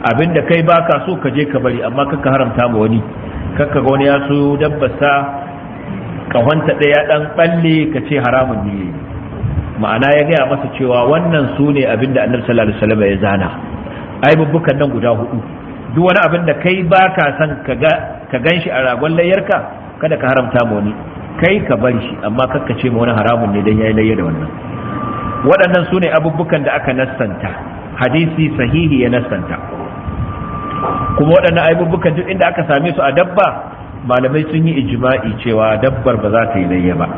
abinda kai baka so ka je ka bari amma kaka haramta ma wani kaka ga wani ya so dabbasa kahonta ɗaya ɗan ɓalle ka ce haramun ne ma'ana ya gaya masa cewa wannan su ne abinda annabi sallallahu alaihi wasallam ya zana ai bubbukan nan guda hudu duk wani abin da kai baka son ka ga ka ganshi a ragon layyarka kada ka haramta ma wani kai ka bar shi amma kakka ce ma wani haramun ne dan yayi layya da wannan waɗannan su ne abubukan da aka nassanta hadisi sahihi ya nassanta kuma waɗannan abubukan duk inda aka same su a dabba malamai sun yi ijma'i cewa dabbar ba za ta yi layya ba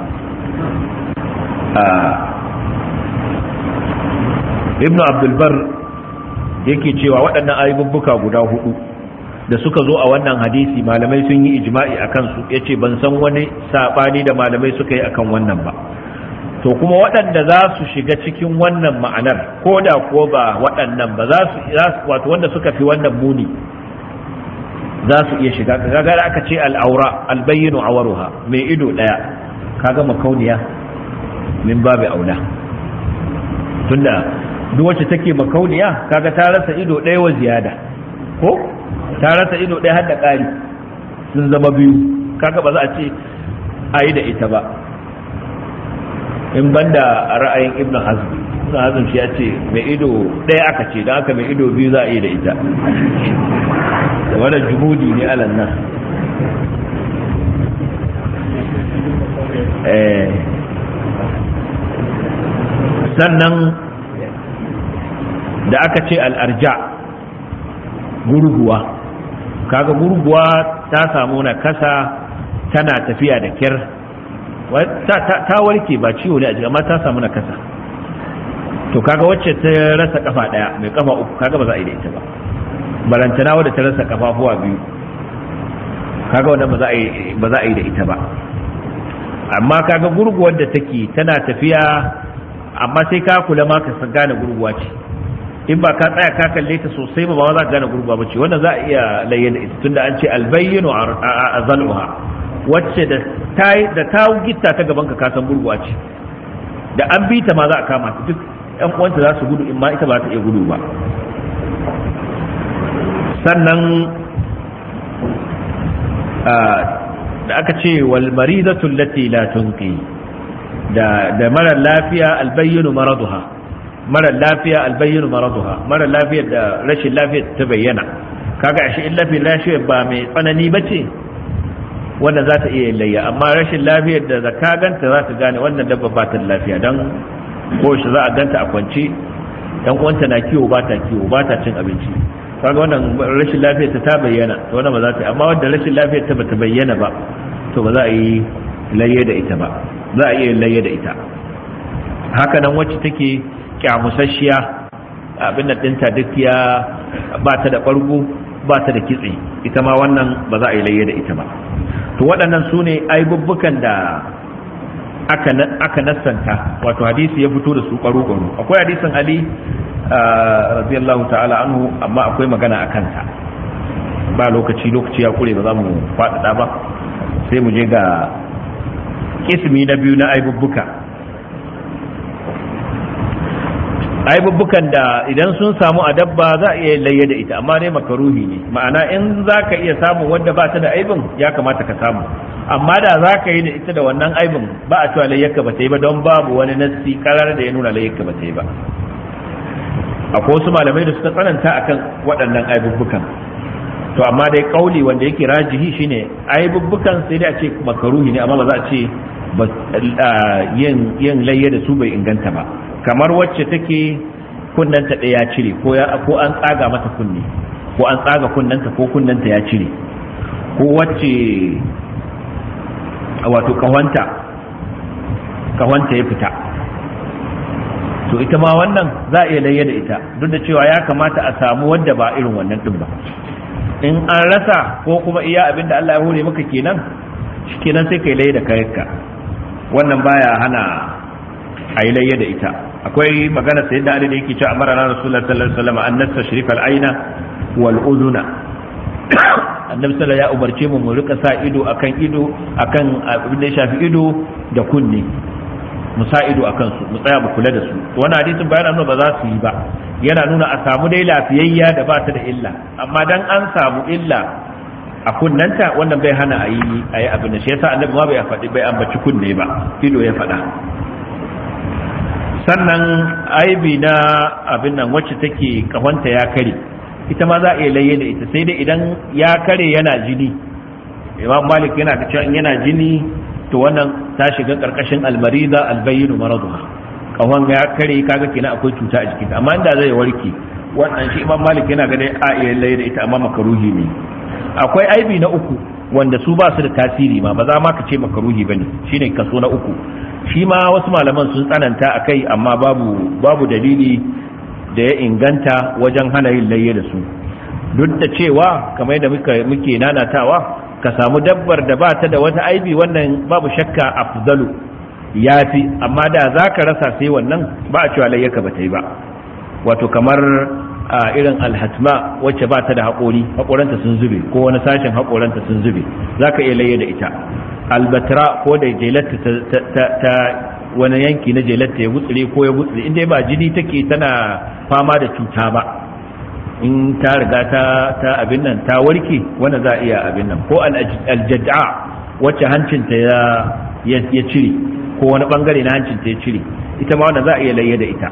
ibnu abdulbar yake cewa waɗannan ayyubbuka guda hudu da suka zo a wannan hadisi malamai sun yi ijma'i a kansu ya ce ban san wani saɓani da malamai suka yi akan wannan ba to kuma waɗanda za su shiga cikin wannan ma'anar ko da ko ba waɗannan ba za su wato wanda suka fi wannan muni za su iya shiga kaga aka ce al'aura albayyinu awaruha mai ido ɗaya kaga makauniya min babu aula tunda duk wacce take makauniya kaga ta rasa ido ɗaya wa ziyada ko ta rasa ido ɗaya har da ƙari sun zama biyu kaga ba za a ce a yi da ita ba in banda a ra'ayin ibn hazm ibn hazm shi ya ce mai ido ɗaya aka ce don haka mai ido biyu za a yi da ita da wannan juhudi ne alan nan sannan da aka ce al'arja gurguwa kaga gurguwa ta samu na kasa tana tafiya da kyar ta warke ba ciwo ne a jikin amma ta samu na kasa to kaga wacce ta rasa kafa daya mai kafa uku kaga ba za a yi da ita ba barantana wadda ta rasa kafafuwa biyu kaga wanda ba za a yi da ita ba amma kaga gurguwar da take tana tafiya amma sai ka kula ma ka gane gurguwa ce in ba ka tsaya ka kalle ta sosai ba ba za ka gane gurguwa ba ce wannan za a iya layyana ita tunda an ce albayyinu a zal'uha wacce da ta da ta gitta ta gaban ka kasan gurguwa ce da an bi ta ma za a kama ta duk yan uwanta za su gudu in ma ita ba ta iya gudu ba sannan da aka ce wal maridatu allati la tunqi da da mara lafiya albayyinu maraduha mara lafiya albayyinu maraduha mara lafiya da rashin lafiya ta bayyana kaga ashe in lafiya lafiya ba mai tsanani bace wanda za ta iya layya amma rashin lafiyar da zaka ganta za ta gane wannan dabba ba ta lafiya dan ko shi za a ganta a kwance dan uwanta na kiwo ba ta kiwo ba ta cin abinci kaga wannan rashin lafiyar ta ta bayyana to wannan ba za ta yi amma wanda rashin lafiyar ta bata bayyana ba to ba za a yi layya da ita ba za a iya layya da ita haka nan wacce take kyamusasshiya abin da dinta duk ya ba ta da ɓargo ba ta da kitse ita ma wannan ba za a yi layya da ita ba to waɗannan su ne aibubbukan da aka nassanta wato hadisi ya fito da su ƙwaro-ƙwaro akwai hadisin ali radiyallahu ta'ala anhu amma akwai magana a kansa ba lokaci lokaci ya kure ba za mu faɗaɗa ba sai mu je ga kismi na biyu na aibubbuka aibubbukan da idan sun samu a dabba za a iya layya da ita amma dai makaruhi ne ma'ana in za ka iya samun wanda ba ta da aibin ya kamata ka samu amma da za ka yi da ita da wannan aibin ba a cewa layyarka ba ta yi ba don babu wani nassi karar da ya nuna layyarka ba ta yi ba akwai wasu malamai da suka tsananta akan waɗannan aibubbukan to amma dai kauli wanda yake rajihi shine aibubbukan sai dai a ce makaruhi ne amma ba za a ce yin yin layya da su bai inganta ba kamar wacce take kunnanta ɗaya ya cire ko ko an tsaga mata kunne ko an tsaga kunnanta ko kunnanta ya cire ko wacce wato kahwanta kahwanta ya fita to ita ma wannan za a iya layya da ita duk da cewa ya kamata a samu wadda ba irin wannan din ba in an rasa ko kuma iya abin da Allah ya hore maka kenan kenan sai kai layya da kayanka wannan baya hana a yi layya da ita akwai magana sai da Ali da yake cewa amara na Rasulullah sallallahu alaihi wasallam an nastashrifa al-aina wal udhuna annabi sallallahu ya umarce mu mu rika sa ido akan ido akan abin da ya shafi ido da kunne mu sa ido akan su mu tsaya mu kula da su wannan hadisin bayan nuna ba za su yi ba yana nuna a samu dai lafiyayya da ba ta da illa amma dan an samu illa a kunnanta wannan bai hana a yi a yi abin da shi yasa annabi ma bai faɗi bai ambaci kunne ba ido ya faɗa sannan aibi na abin nan wacce take kahonta ya kare ita ma za a iya layye da ita sai dai idan ya kare yana jini imam malik yana da cewa yana jini to wannan ta shiga karkashin almarida albayyinu maraduha kahon ya kare kaga kenan akwai cuta a jikinta amma inda zai warke wannan shi imam malik yana ganin a iya layye da ita amma makaruhi ne akwai aibi na uku wanda su ba su da tasiri ma ba za ma ka ce makaruhi bane shine kaso na uku shi ma wasu malaman sun tsananta a kai amma babu babu dalili da ya inganta wajen hana yin layye da su duk da cewa kamar da muke nanatawa ka samu dabbar da ba ta da wata aibi wannan babu shakka afdalu ya fi amma da za ka rasa sai wannan ba a cewa layyaka ba ta yi ba wato kamar a irin alhatma wacce ba ta da haƙori haƙoranta sun zube ko wani sashen haƙoranta sun zube za ka iya layye da ita albatra ko da jelatta ta wani yanki na jelatta ya gutsire ko ya gutsire inda ba jini take tana fama da cuta ba in ta riga ta ta abin nan ta warke wanda za a iya abin nan ko aljad'a wacce hancinta ya ya cire ko wani bangare na hancinta ya cire ita ma wanda za a iya layye da ita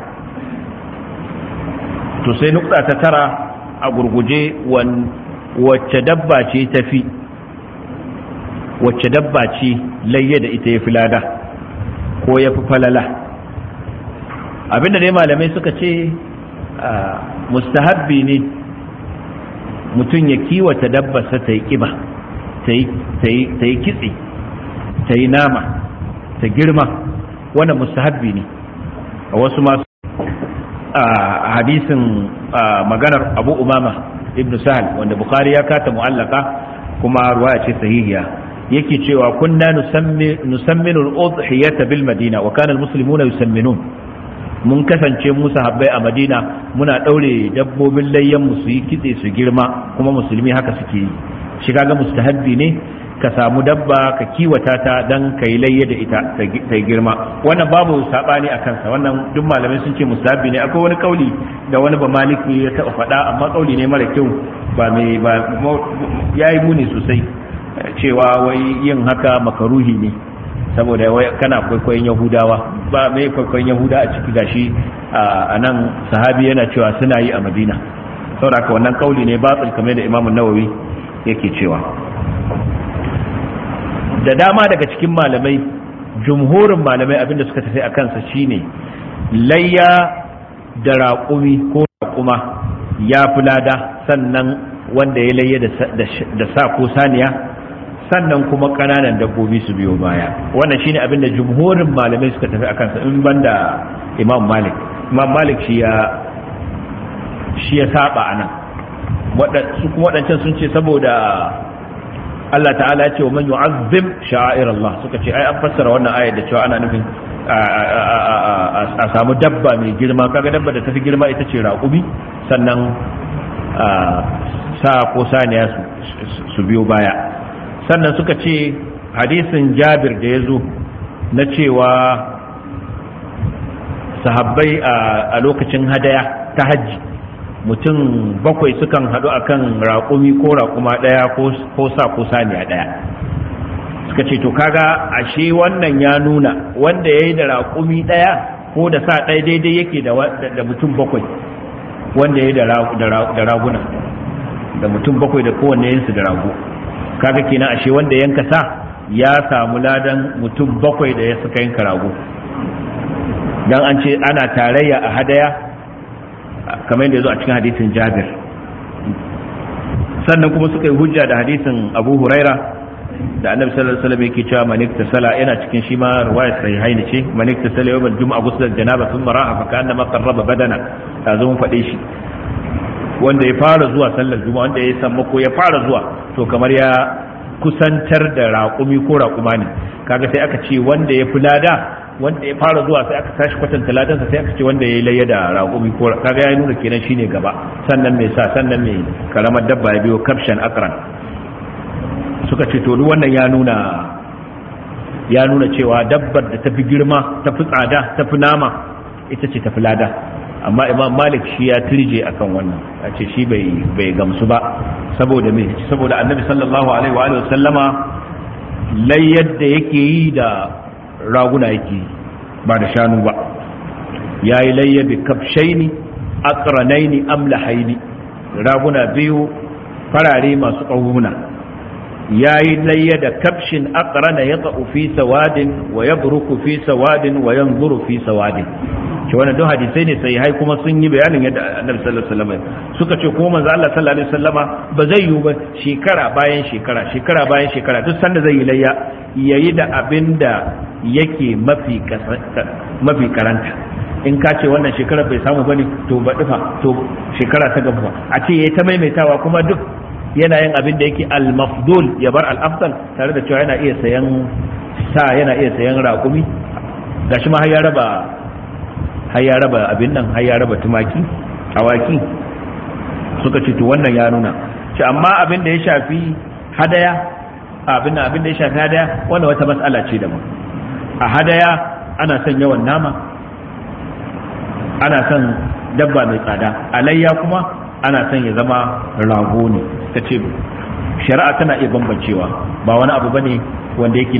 to sai nukta ta tara a gurguje wacce dabba ce tafi wacce dabba ce layye da ita ya fi lada ko ya fi falala abinda dai malamai suka ce mustahabbi ne mutum ya kiwata dabbarsa ta yi kiba ta yi kitse ta yi nama ta girma wannan mustahabbi ne a wasu masu a hadisin maganar abu umama ibn sahal wanda bukari ya kata mu'allaka kuma ruwaya ce sahihiya yake cewa kunna nusamminu al-udhiyata bil madina wa kana al-muslimuna yusamminun mun kasance mu sahabbai a madina muna daure dabbobin layyan mu su yi kitse su girma kuma musulmi haka suke yi shiga ga mustahabbi ne ka samu dabba ka kiwata ta dan ka yi layya da ita ta girma wannan babu sabani a kansa wannan duk malamai sun ce mustahabbi ne akwai wani kauli da wani ba maliki ya taɓa faɗa amma kauli ne mara kyau ba mai ba yayi muni sosai cewa wai yin haka makaruhi ne saboda wai kana kwaikwayon yahudawa ba mai kwaikwayon yahuda a ciki gashi a nan sahabi yana cewa suna yi a madina saboda haka wannan kauli ne batil kamar da imamun nawawi yake cewa da dama daga cikin malamai jumhurin malamai abinda suka tafi a kansa shine layya da raƙumi ko raƙuma ya fi lada sannan wanda ya layya da sa ko saniya sannan kuma ƙananan dabbobi su biyo baya wannan shine abinda jumhurin malamai suka tafi a kansa in banda imam malik imam malik shi ya shi ya saba anan su kuma waɗancan sun ce saboda Allah ta'ala ya ce wa man yu'azzim sha'air Allah suka ce ai an fassara wannan ayar da cewa ana nufin a samu dabba mai girma kaga dabba da tafi girma ita ce raƙumi sannan sa ko saniya su biyo baya sannan suka ce hadisin Jabir da ya zo na cewa sahabbai a lokacin hadaya ta hajji mutum bakwai sukan haɗu akan raƙumi ko raƙuma ɗaya ko sa ko saniya ɗaya suka ce to kaga ashe wannan ya nuna wanda ya yi da raƙumi ɗaya ko da sa ɗaya daidai yake da mutum bakwai wanda ya yi da raguna da mutum bakwai da kowanne yinsu da rago kaga kenan ashe wanda yanka sa ya samu ladan mutum bakwai da ya suka yanka rago dan an ce ana tarayya a hadaya kamar yadda ya zo a cikin hadisin jabir sannan kuma suka yi hujja da hadisin abu huraira da annabi sallallahu alaihi wasallam yake cewa manik tasala yana cikin shi ma riwayat sahihain ce manik tasala yawm al-jum'a ghusl al-janaba thumma ra'a fa kana ma qarraba badana ta zo mun fade shi wanda ya fara zuwa sallar juma'a wanda ya san mako ya fara zuwa to kamar ya kusantar da raƙumi ko raƙuma ne kaga sai aka ce wanda ya fi lada wanda ya fara zuwa sai aka tashi kwatanta ladansa sai aka ce wanda ya yi layya da raƙumi ko kaga ya nuna kenan shine gaba sannan mai sa sannan mai karamar dabba ya biyo kafshan akran suka ce to duk wannan ya nuna ya nuna cewa dabbar da tafi girma tafi tsada tafi nama ita ce tafi lada amma imam malik shi ya turje akan wannan a ce shi bai gamsu ba saboda me saboda annabi sallallahu alaihi wa sallama layyar da yake yi da raguna yake yi ba da shanu ba ya yi layya bi kafshaini aqranaini amlahaini raguna biyu farare masu ƙahuna ya yi layya da kafshin aqrana ya fi sawadin wa ya fi sawadin wa yanzuru fi sawadin ce wannan duk hadisai ne sai hai kuma sun yi bayanin yadda annabi sallallahu alaihi wasallam suka ce kuma manzo Allah sallallahu alaihi wasallama ba zai yi ba shekara bayan shekara shekara bayan shekara duk sanda zai yi layya yayi da abinda yake mafi mafi karanta in ka ce wannan shekarar bai samu bane to ba dufa to shekara ta gaba a ce yayi ta maimaitawa kuma duk yana yin abin da yake al-mafdul ya bar al-afdal tare da cewa yana iya sayan sa yana iya sayan raƙumi gashi ma har ya raba har ya raba abin nan har ya raba tumaki awaki suka ce to wannan ya nuna ce amma abin da ya shafi hadaya abin abin da ya shafi hadaya wannan wata mas'ala ce daban a hadaya ana son yawan nama ana son dabba mai tsada alayya kuma ana son ya zama rago ne ta ce shari'a tana iya bambancewa ba wani abu bane wanda yake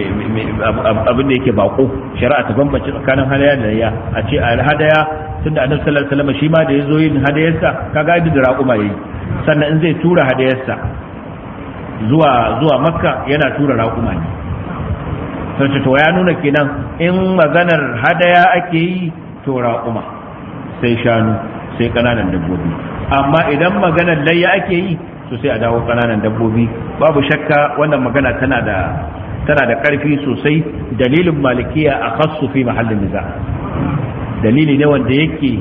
abin da yake bako shari'a ta bambance tsakanin hadaya da layya a ce a hadaya tunda annabi sallallahu alaihi wasallam shi ma da yazo yin hadayarsa kaga yadda da raƙuma yayi sannan in zai tura hadayarsa zuwa zuwa makka yana tura raƙuma ne sai to ya nuna kenan in maganar hadaya ake yi to raƙuma sai shanu sai ƙananan dabbobi amma idan maganar layya ake yi to sai a dawo ƙananan dabbobi babu shakka wannan magana tana da tana da ƙarfi sosai dalilin malikiya a khassu fi mahallin niza dalili ne wanda yake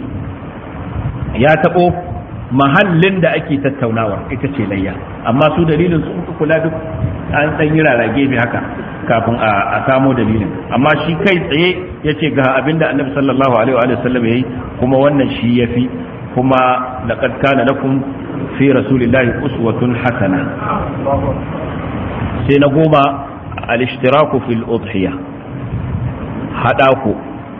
ya taɓo mahallin da ake tattaunawa ita ce layya amma su dalilin su kula duk an ɗan yi rarage mai haka kafin a samo dalilin amma shi kai tsaye ya ce ga abinda annabi sallallahu alaihi wa sallam ya yi kuma wannan shi ya fi kuma laqad kana lakum fi rasulillahi uswatun hasana sai na goma al-ishtiraku fil udhiya hada ku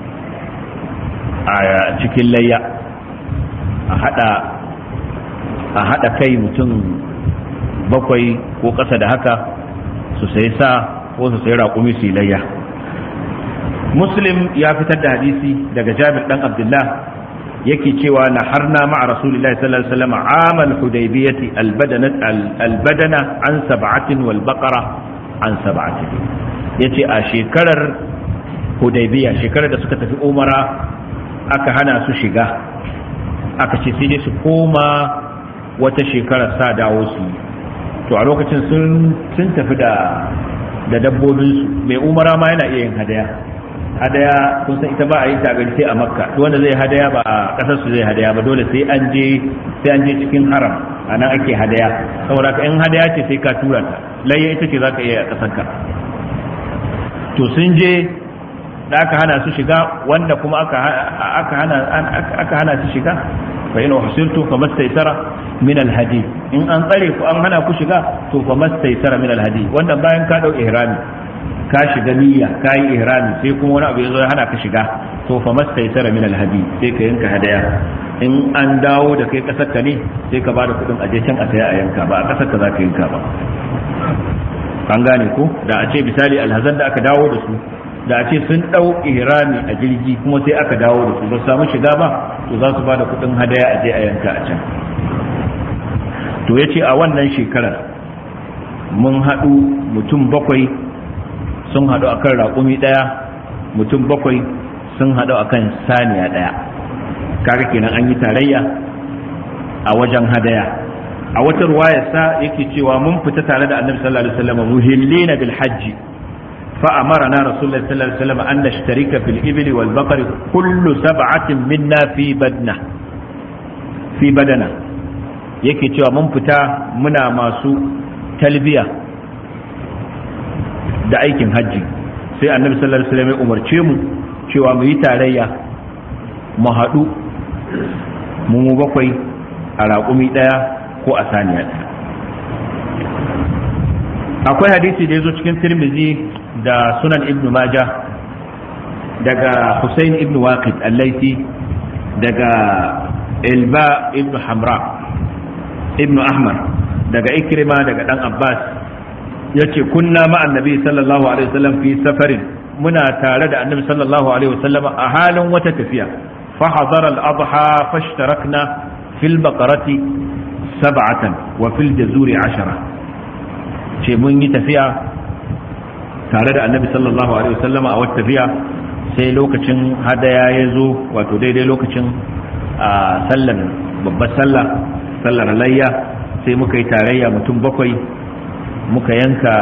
a cikin layya a hada a hada kai mutum bakwai ko ƙasa da haka su sai sa ko su sai raƙumi su layya muslim ya fitar da hadisi daga jabir dan abdullah yake cewa na harna ma'a rasulillahi sallallahu alaihi wasallam amal hudaybiyati albadana an sab'atin wal baqara an sab'atin yace a shekarar hudaybiya shekarar da suka tafi umara aka hana su shiga aka ce sai dai su koma wata shekarar sa dawo su to a lokacin sun sun tafi da da dabbobinsu mai umara ma yana iya yin hadaya hadaya kun san ita ba a yi tagari sai a makka duk wanda zai hadaya ba a kasar su zai hadaya ba dole sai an je sai an je cikin haram a nan ake hadaya saboda ka in hadaya ce sai ka tura ta layya ita ce zaka iya a kasar ka to sun je da aka hana su shiga wanda kuma aka aka hana aka hana su shiga fa in uhsirtu famastaysara min alhadi in an tsare ku an hana ku shiga to famastaysara min alhadi wannan bayan ka dau ihrami ka shiga niyya ka yi ihrami sai kuma wani abu ya zo ya hana ka shiga to fa mastaysara min alhadi sai ka yanka hadaya in an dawo da kai kasar ka ne sai ka bada kudin aje can a saya a yanka ba a kasar ka za ka yanka ba an gane ko da a ce misali alhazan da aka dawo da su da a ce sun dau ihrami a jirgi kuma sai aka dawo da su ba samu shiga ba to za su bada kudin hadaya aje a yanka a can to yace a wannan shekarar mun haɗu mutum bakwai sun haɗu a kan raƙumi ɗaya mutum bakwai sun haɗu a kan saniya ɗaya kaga kenan an yi tarayya a wajen hadaya a wata ruwayarsa yake cewa mun fita tare da annabi sallallahu alaihi wasallam muhillina bil hajji fa amarna rasulullahi sallallahu alaihi wasallam an nashtarika fil ibli wal baqari kullu sab'atin minna fi badna fi badana yake cewa mun fita muna masu talbiya da aikin hajji sai annabi sallallahu alaihi wasallam ya umarce mu cewa mu yi tarayya mu haɗu mu mu bakwai a raƙumi ɗaya ko a saniya ɗaya akwai hadisi da ya zo cikin tirmizi da sunan ibn majah daga Hussein ibn Waqid al-Laiti daga Ilba ibn Hamra ibn Ahmar daga Ikrima daga dan Abbas yace kunna ma annabi sallallahu alaihi wasallam fi safarin muna tare da annabi sallallahu alaihi wasallam a halin wata tafiya fa hadara al-adha fashtarakna fil baqarati sab'atan wa fil jazuri ashara ce mun yi tafiya tare da annabi sallallahu alaihi wasallam a wata tafiya sai lokacin hadaya ya zo wato daidai lokacin a sallar babbar sallah sallar layya sai muka yi tarayya mutum bakwai muka yanka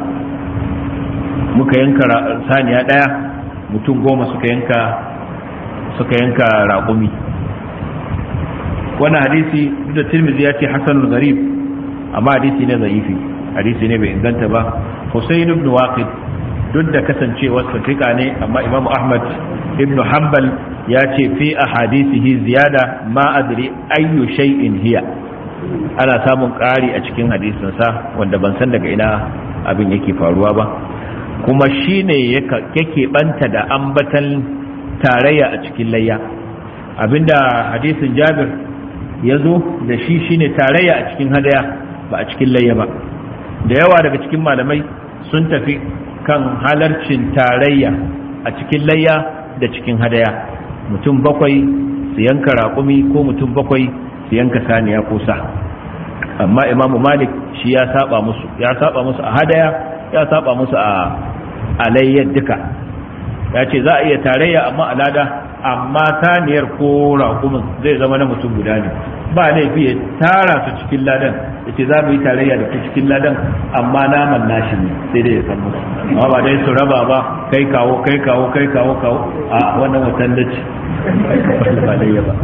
muka yanka saniya daya mutum goma suka yanka suka yanka raƙumi wannan hadisi duk da tirmidhi ya ce hasanul gharib amma hadisi ne zaifi hadisi ne bai inganta ba husayn ibn waqid duk da kasancewar fiqa ne amma imamu ahmad ibn hanbal ya ce fi ahadithihi ziyada ma adri ayyu shay'in hiya ana samun ƙari a cikin hadisinsa wanda ban san daga ina abin yake faruwa ba kuma shine yake banta da ambatan tarayya a cikin layya abinda hadisin jabir ya zo da shi shine tarayya a cikin hadaya ba a cikin layya ba da yawa daga cikin malamai sun tafi kan halarcin tarayya a cikin layya da cikin hadaya mutum bakwai su yanka raƙumi ko mutum bakwai su yanka saniya ko sa amma imamu malik shi ya saba musu ya saba musu a hadaya ya saba musu a alayyar duka ya ce za a iya tarayya amma alada amma saniyar ko raƙumin zai zama na mutum guda ne ba laifi ya tara su cikin ladan ya ce za mu yi tarayya da cikin ladan amma naman nashi ne sai dai ya san musu amma ba dai su raba ba kai kawo kai kawo kai kawo kawo a wannan watan da ce ba alayya ba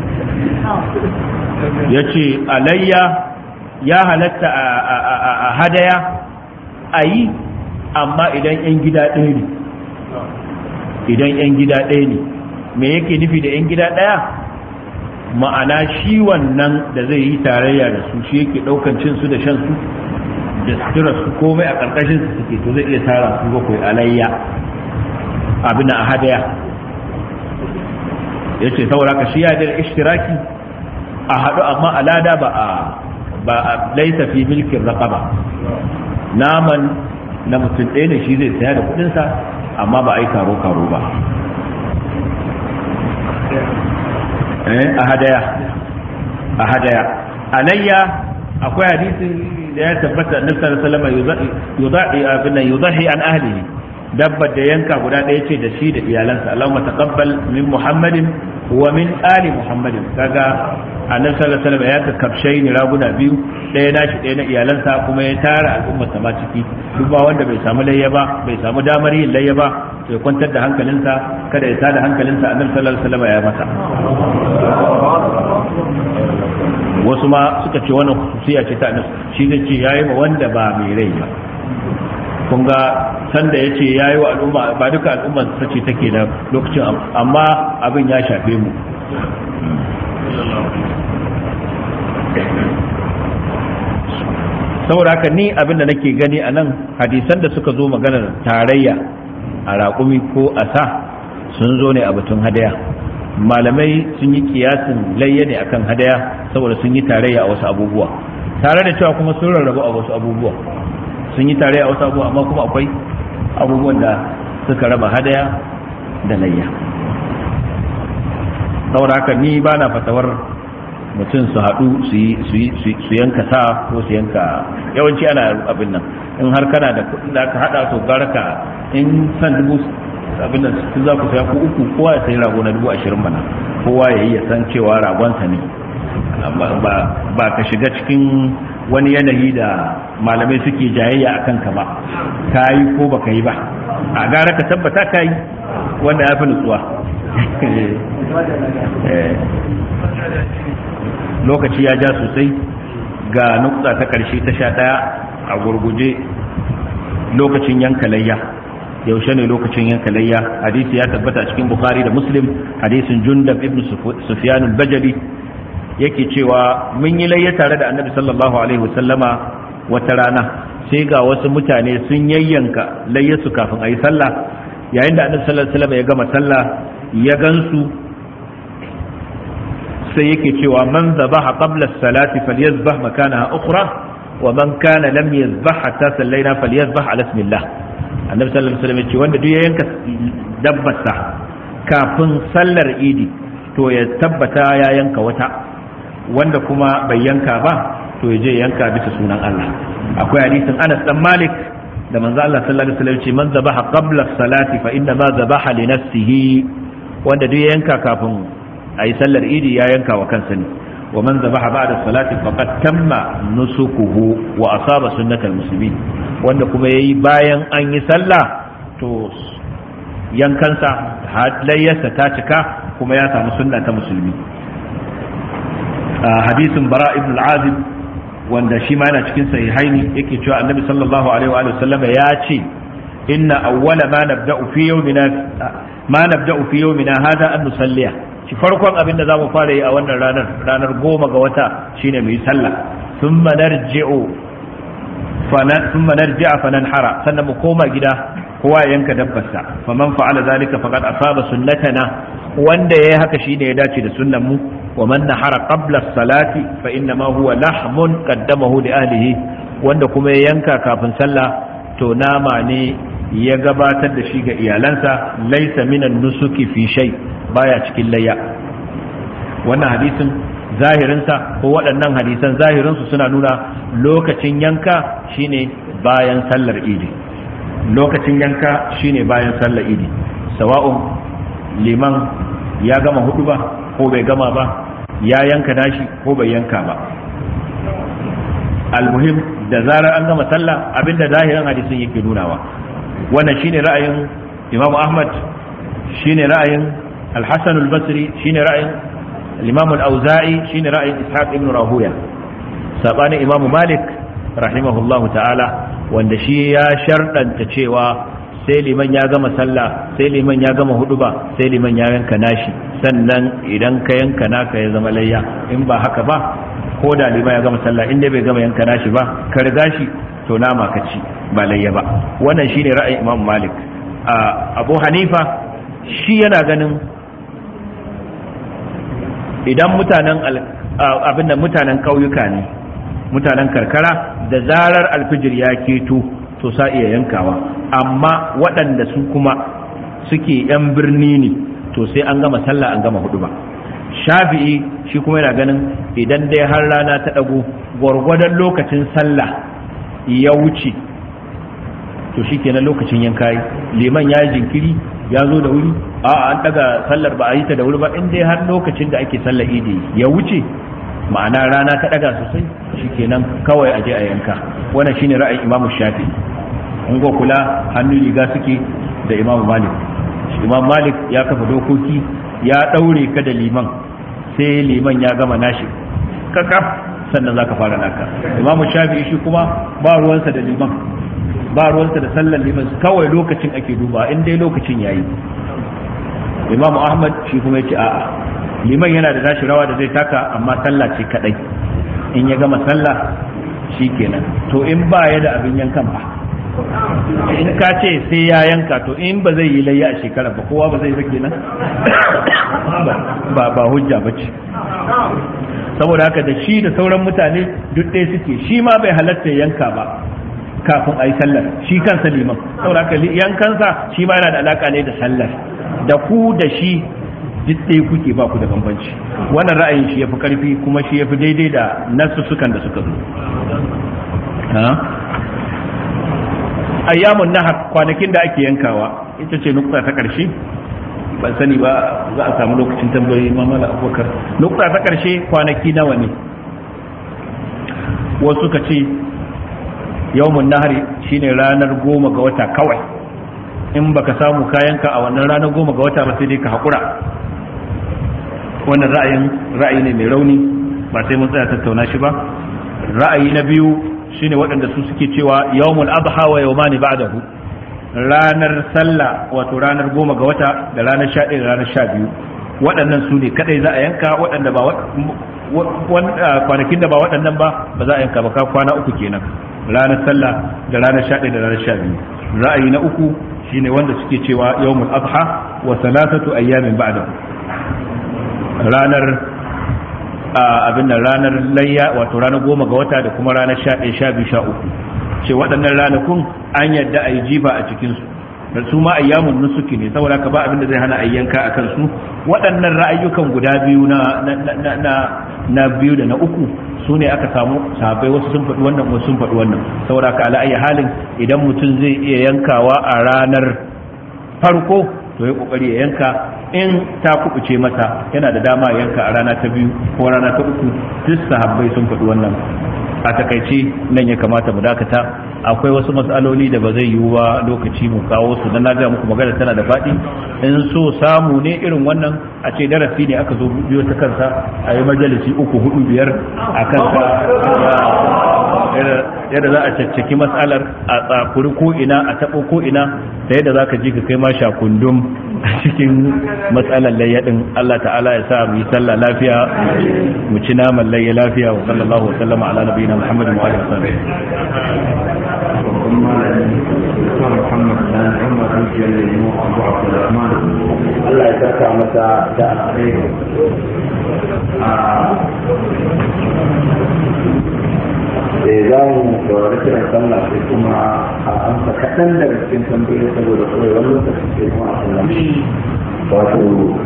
ya ce alayya ya halatta a hadaya a yi amma idan 'yan gida ɗaya ne idan 'yan gida ɗaya ne me yake nufi da 'yan gida ɗaya ma'ana shi wannan da zai yi tarayya da su shi yake ɗaukan cin su da shan su da sutura su komai a ƙarƙashin su suke to zai iya tara su bakwai alayya abin a hadaya ya ce saboda ka shi ya da ishtiraki a haɗu amma alada ba a ba a laisa fi milkin raqaba naman na mutum ɗaya ne shi zai saya da kuɗinsa amma ba a yi karo karo ba a hadaya a hadaya alayya akwai hadisin da ya tabbata annabi sallallahu alaihi wasallam yudahi abin yudahi an ahlihi dabbar da yanka guda ɗaya ce da shi da iyalansa Allahumma taqabbal min Muhammadin wa min ali Muhammadin kaga annabi sallallahu alaihi wasallam ya ka kafshai ni raguna biyu ɗaya nashi ɗaya na iyalansa kuma ya tara al'ummar sa ma ciki duk ba wanda bai samu layya ba bai samu damar yin layya ba to ya kwantar da hankalinsa kada ya tada hankalinsa annabi sallallahu alaihi wasallam ya masa wasu ma suka ce wannan khususiya ce ta annabi shi zai ce yayi ma wanda ba mai rai ba kun ga sanda ya ce ya yi wa al'umma ba duka al'umma ta ce take da lokacin amma abin ya shafe mu saboda haka ni abin da nake gani a nan hadisan da suka zo maganar tarayya a raƙumi ko a sa sun zo ne a batun hadaya malamai sun yi kiyasin layya ne akan hadaya saboda sun yi tarayya a wasu abubuwa tare da cewa kuma sun rarrabu a wasu abubuwa sun yi tare a wasu abubuwa amma kuma akwai abubuwan da suka raba hadaya da layya saboda haka ni ba na fatawar mutum su haɗu su yanka sa ko su yanka yawanci ana abin nan in har kana da kuɗin da aka haɗa to gara ka in san dubu abin nan su za ku saya ko uku kowa ya sayi rago na dubu ashirin mana kowa ya yi ya san cewa ragonsa ne ba ka shiga cikin wani yanayi da malamai suke jayayya a kanka ba ka yi ko ba ka yi ba a gara ka tabbata ka yi wanda ya fi nutsuwa lokaci ya ja sosai ga nukta ta karshe ta sha ɗaya a gurguje lokacin yanka layya yaushe ne lokacin yanka layya hadisi ya tabbata a cikin bukhari da muslim hadisin jundab ibn sufyan al-bajali yake cewa mun yi layya tare da annabi sallallahu alaihi wasallama wata rana sai ga wasu mutane sun yayyanka layyasu kafin a yi sallah yayin da annabi sallallahu alaihi wasallam ya gama sallah ya gansu sai yake cewa man zabaha qabla as-salati falyazbah makanaha ukhra wa man kana lam yazbah hatta sallaina falyazbah ala ismillah annabi sallallahu alaihi wasallam ya ce wanda duk ya yanka dabbarsa kafin sallar idi to ya tabbata ya yanka wata wanda kuma bai yanka ba to ya je yanka bisa sunan Allah akwai hadisin Anas dan Malik da manzo Allah sallallahu alaihi wasallam ce man zabaha qabla salati fa inna ma zabaha li nafsihi wanda duk ya yanka kafin ayi sallar idi ya yanka wa kansa ne wa man zabaha ba'da salati faqad tamma nusukuhu wa asaba sunnatal muslimin wanda kuma yayi bayan an yi sallah to yankansa halayyarsa ta cika kuma ya samu sunna ta musulmi hadisin bara ibn al-azib wanda shi ma yana cikin sahihaini yake cewa annabi sallallahu alaihi wa sallam ya ce inna awwala ma nabda'u fi yawmina ma nabda'u fi yawmina hada an nusalliya shi farkon abin da zamu fara yi a wannan ranar ranar goma ga wata shine mu yi sallah thumma narji'u thumma narji'a fananhara sannan mu koma gida kowa ya yanka dabbarsa faman fa'ala zalika faqad asaba sunnatana wanda yayi haka shine ya dace da sunnan mu wa man nahara qabla as-salati fa inna ma huwa lahmun qaddamahu li ahlihi wanda kuma ya yanka kafin sallah to nama ne ya gabatar da shi ga iyalansa laysa minan nusuki fi shay baya cikin layya wannan hadisin zahirinsa ko waɗannan hadisan zahirinsu suna nuna lokacin yanka shine bayan sallar idi lokacin yanka shine bayan sallar idi sawa'un liman ya gama hudu ba ko bai gama ba ya yanka nashi ko bai yanka ba almuhim da zarar an gama sallah abinda zahirin hadisin yake nunawa wannan shine ra'ayin imam ahmad shine ra'ayin al-hasan al-basri shine ra'ayin al-imam al-auza'i shine ra'ayin ishaq ibn rahuya sabanin imam malik rahimahullahu ta'ala wanda shi ya sharɗanta cewa sai liman ya gama sallah sai liman ya gama huduba sai liman ya yanka nashi sannan idan ka yanka naka ya zama layya in ba haka ba ko da liman ya gama sallah in dai bai gama yanka nashi ba ka riga shi to nama ka ci ba layya ba wannan shine ra'ayin imam malik abu hanifa shi yana ganin idan mutanen abin da mutanen ƙauyuka ne mutanen karkara da zarar alfijir ya keto to sa iya yankawa amma waɗanda su kuma suke yan birni ne to sai an gama sallah an gama hudu ba shafi'i shi kuma yana ganin idan dai har rana ta ɗago gwargwadon lokacin sallah ya wuce to shi kenan lokacin yanka yi liman ya yi jinkiri ya zo da wuri a an daga sallar ba a yi ta da wuri ba in dai har lokacin da ake sallar idi ya wuce ma'ana rana ta daga sosai shikenan kawai aje a yanka wannan shine ra'ayin Imam Shafi in go kula hannun riga suke da Imam Malik Imam Malik ya kafa dokoki ya daure ka da liman sai liman ya gama nashi kakaf sannan zaka fara naka Imam Shafi shi kuma ba ruwansa da liman ba ruwansa da sallar liman kawai lokacin ake duba in dai lokacin yayi Imam Ahmad shi kuma yace a'a liman yana da tashi rawa da zai taka amma sallah ce kadai in ya gama sallah kenan to in ba ya da abin yankan ba in ka ce sai ya yanka to in ba zai yi layya a shekara ba kowa ba zai ba kenan ba ba hujja ba ce saboda haka da shi da sauran mutane duk ɗaya suke shi ma bai halatta yanka ba kafin a yi sallar shi kansa liman saboda haka yankansa shi ma yana da alaka ne da sallar da ku da shi duk ɗaya kuke ba ku da bambanci wannan ra'ayin shi yafi karfi kuma shi yafi daidai da nasussukan da suka zo ayyamun nahar kwanakin da ake yankawa ita ce nukta ta ƙarshe ban sani ba za a samu lokacin tambayoyi mamala abubakar nukta ta ƙarshe kwanaki nawa ne wasu suka ce yawmun nahari shine ranar goma ga wata kawai in baka samu kayanka a wannan ranar goma ga wata ba sai dai ka haƙura wannan ra'ayin ra'ayi ne mai rauni ba sai mun tsaya tattauna shi ba ra'ayi na biyu shine waɗanda su suke cewa yawmul adha wa yawmani ba'dahu ranar sallah wato ranar goma ga wata da ranar sha da ranar sha biyu waɗannan su ne kadai za a yanka waɗanda ba kwanakin da ba waɗannan ba ba za a yanka ba ka kwana uku kenan ranar sallah da ranar 11 da ranar 12 ra'ayi na uku shine wanda suke cewa yawmul adha wa salatatu ayyamin ba'da ranar abin nan ranar layya wato ranar goma ga wata da kuma ranar 11 12 13 ce waɗannan ranakun an yadda a yi jifa a cikinsu da su ma ayyamun nusuki ne saboda ka ba abin da zai hana ayyanka a kansu waɗannan ra'ayyukan guda biyu na na biyu da na uku su ne aka samu sahabbai wasu sun faɗi wannan wasu sun faɗi wannan saboda ka ala halin idan mutum zai iya yankawa a ranar farko to ya kokari ya yanka in ta kubuce masa yana da dama yanka a rana ta biyu ko rana ta uku duk sahabbai sun faɗi wannan a takaice nan ya kamata mu dakata akwai wasu matsaloli da ba zai yiwu ba lokaci mu kawo su dan na ga muku magana tana da faɗi in so samu ne irin wannan a ce darasi ne aka zo biyo ta kansa a yi majalisi uku hudu biyar a kansa yadda za a caccaki matsalar a tsakuri ko ina a taɓo ko ina da yadda za ka ji ka kai ma shakundum a cikin matsalar layyadin Allah ta'ala ya sa mu yi sallah lafiya mu ci naman layya lafiya wa sallallahu wa sallama ala nabiyina Muhammadin wa alihi wasallam Allah ya saka masa da alheri da za mu saurari kiran sallah sai kuma a amsa kaɗan daga cikin tambayoyi saboda kawai wani lokaci sai kuma a sallah wato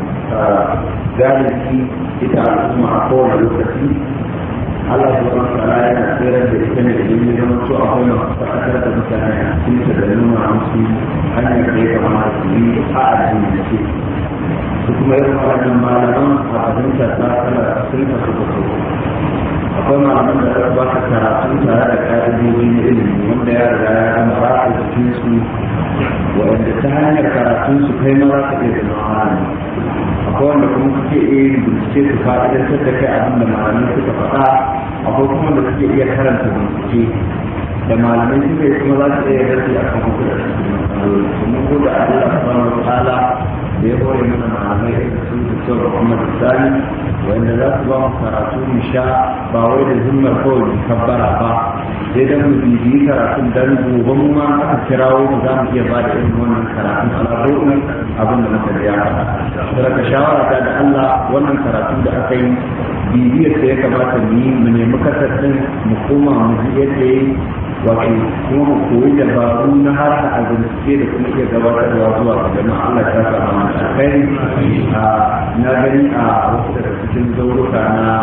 galibi ita al'umma a kowane lokaci Allah subhanahu wa ta'ala yana tsirar da ita ne da yin zama to a kowane faɗakar da mutane a cikin da nuna musu hanyar da ya kamata su yi a addini da ke su kuma irin waɗannan malaman a abinta ta kala sun ka suka so akwai malaman da aka ba ka karatu tare da ƙa'idoji na ilimi wanda ya riga ya zama ba a jikin su waɗanda ta hanyar karatun su kai ma za ka iya zama malami akwai wanda kuma kuke iya yin bincike su fa'idantar da kai abin da malamai suka faɗa akwai kuma da kuke iya karanta bincike da malamai suka yi kuma za su iya rage a kan kuɗa kuma ko da Allah subhanahu wa ta'ala da ya hore mana malamai da su da sau kuma da tsari wanda za su ba mu karatu mu sha ba wai da zimmar kawai mu kabbara ba sai dan mu bibiyi karatun dan gobe mu ma aka kirawo mu za mu iya ba da irin wannan karatun al'adun abin da muka da ya faɗa saboda shawara ta da Allah wannan karatun da aka yi bibiyar da ya kamata mu yi mu nemi kasar din mu koma mu ji yadda ya yi wato kuma mu koyi dabaru na har a bincike da kuma iya gabatarwa zuwa ga jama'a Allah ta sa mana alkhairi na gani a wasu daga cikin zauruka na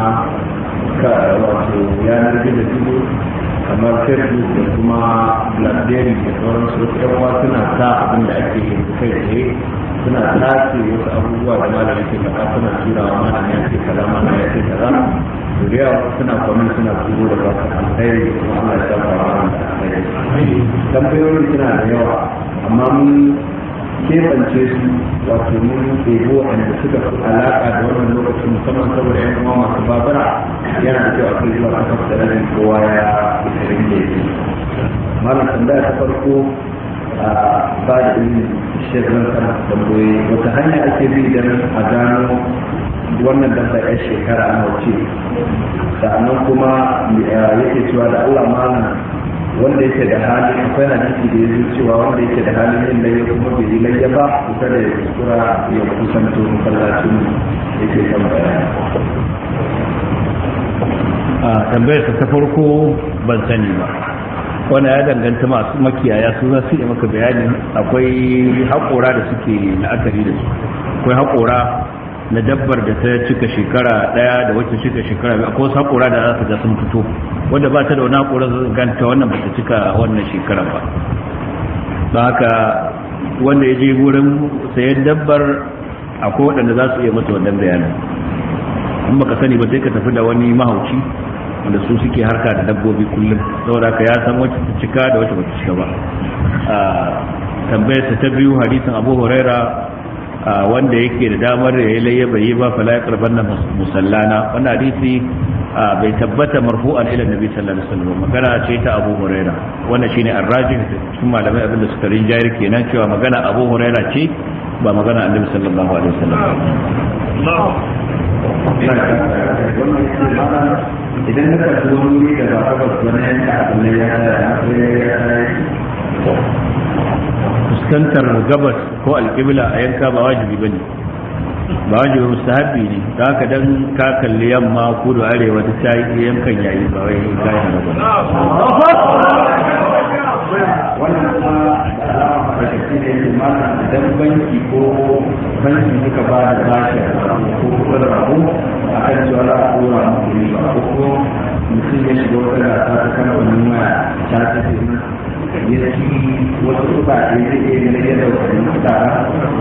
wato yanar gizo gizo kamar facebook da kuma blackberry da sauransu wasu yan uwa suna sa abin da ake yi kai tsaye suna tace wasu abubuwa da malamin ke faɗa suna turawa malamin ya ce kaza malamin ya ce kaza to da yawa suna kwamin suna turo da ba su alkhairi kuma Allah ya shafa wa da alkhairi tambayoyin suna da yawa amma mun keɓance su wato mun ɗebo waɗanda suka fi alaƙa da wannan lokacin musamman saboda yan uwa masu babura yana da kyau a kai zuwa kasar da ranar kowa ya isirin da yake malam tambaya ta farko a ba da ilimin shirin kan tambayoyi wata hanya ake bi don a gano wannan dabba ya shekara a wuce sannan kuma yake cewa da Allah malam wanda yake da hali akwai hadisi da ya cewa wanda yake da halin yin layya kuma bai yi layya ba kusa da ya kuskura ya kusanto masallacin yake kan bayani a tambayar ta farko ban sani ba wanda ya danganta masu makiyaya su za su yi maka bayani akwai haƙora da suke la'akari da su akwai haƙora na dabbar da ta cika shekara daya da wacce cika shekara biyu akwai wasu haƙora da za su ga sun fito wanda ba ta da wani haƙora zai ganta wannan ba ta cika wannan shekara ba don haka wanda ya je wurin sayan dabbar akwai waɗanda za su iya masa wannan bayanin in baka sani ba sai ka tafi da wani mahauci wanda su suke harka da dabbobi kullum saboda ka ya san wacce ta cika da wacce ba ta cika ba tambayar ta biyu hadisin abu huraira wanda yake da damar ya yi layya bai yi ba fala ya karban na musallana wannan hadisi bai tabbata marfu'an ila nabi sallallahu alaihi wasallam magana ce ta Abu Huraira wannan shine arrajih cikin malamai abinda suka rinjayar kenan cewa magana Abu Huraira ce ba magana Annabi sallallahu alaihi wasallam idan na karɓi wani wuri da ba tabbas wani yanka abin da ya fuskantar gabas ko alƙibla a yanka ba wajibi ba ne ba wajibi mustahabi ne da haka dan ka kalli yamma kudu arewa ta ta yi yankan yayi ba wai kayan ba wannan kuma da alama da ke da yake mata idan banki ko banki suka ba da bashi ko kuma rabu a kan cewa za a tura muku riba ko ko mutum ya shiga wata gasa ta kamfanin waya ta ta ce ya ci wasu kuɗaɗe zai iya ganin yadda wani kuɗaɗa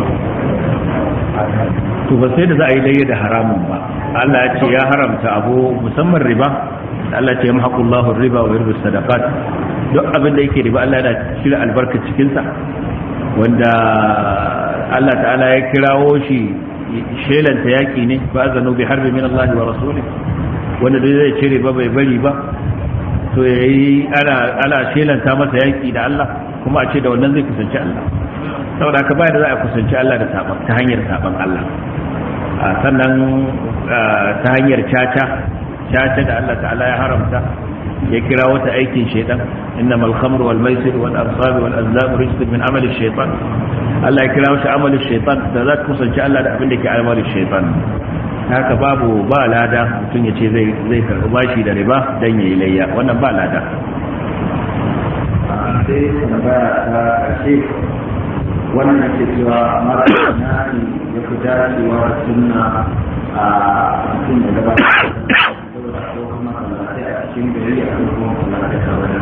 to ba sai da za a yi daidai da haramun ba Allah ya ce ya haramta abu musamman riba Allah ya ce yamhaqullahu riba wa yurbi sadaqat duk abin da yake riba Allah yana cire albarka cikin sa wanda Allah ta'ala ya kirawo shi shelanta yaki ne ba zanu bi harbi min Allah wa rasuli wanda dai zai cire ba bai bari ba to yayi ana ana shelanta masa yaki da Allah kuma a ce da wannan zai kusanci Allah saboda haka baya da za a kusanci Allah da saban ta hanyar saban Allah sannan ta hanyar caca caca da Allah ta'ala ya haramta ya kira wata aikin shaitan innamal khamru wal maisir wal ansab wal azlam rijsun min amali shaitan Allah ya kira shi amali shaitan da za ka kusanci Allah da abin da ke amali shaitan haka babu ba lada mutum ya ce zai zai karɓi bashi da riba dan yayi layya wannan ba lada sai tambaya ta ƙarshe wannan yake cewa mara na ne ya fi dacewa da sunna a cikin da gaba da kuma masallatai a cikin gari a kuma masallatai a wajen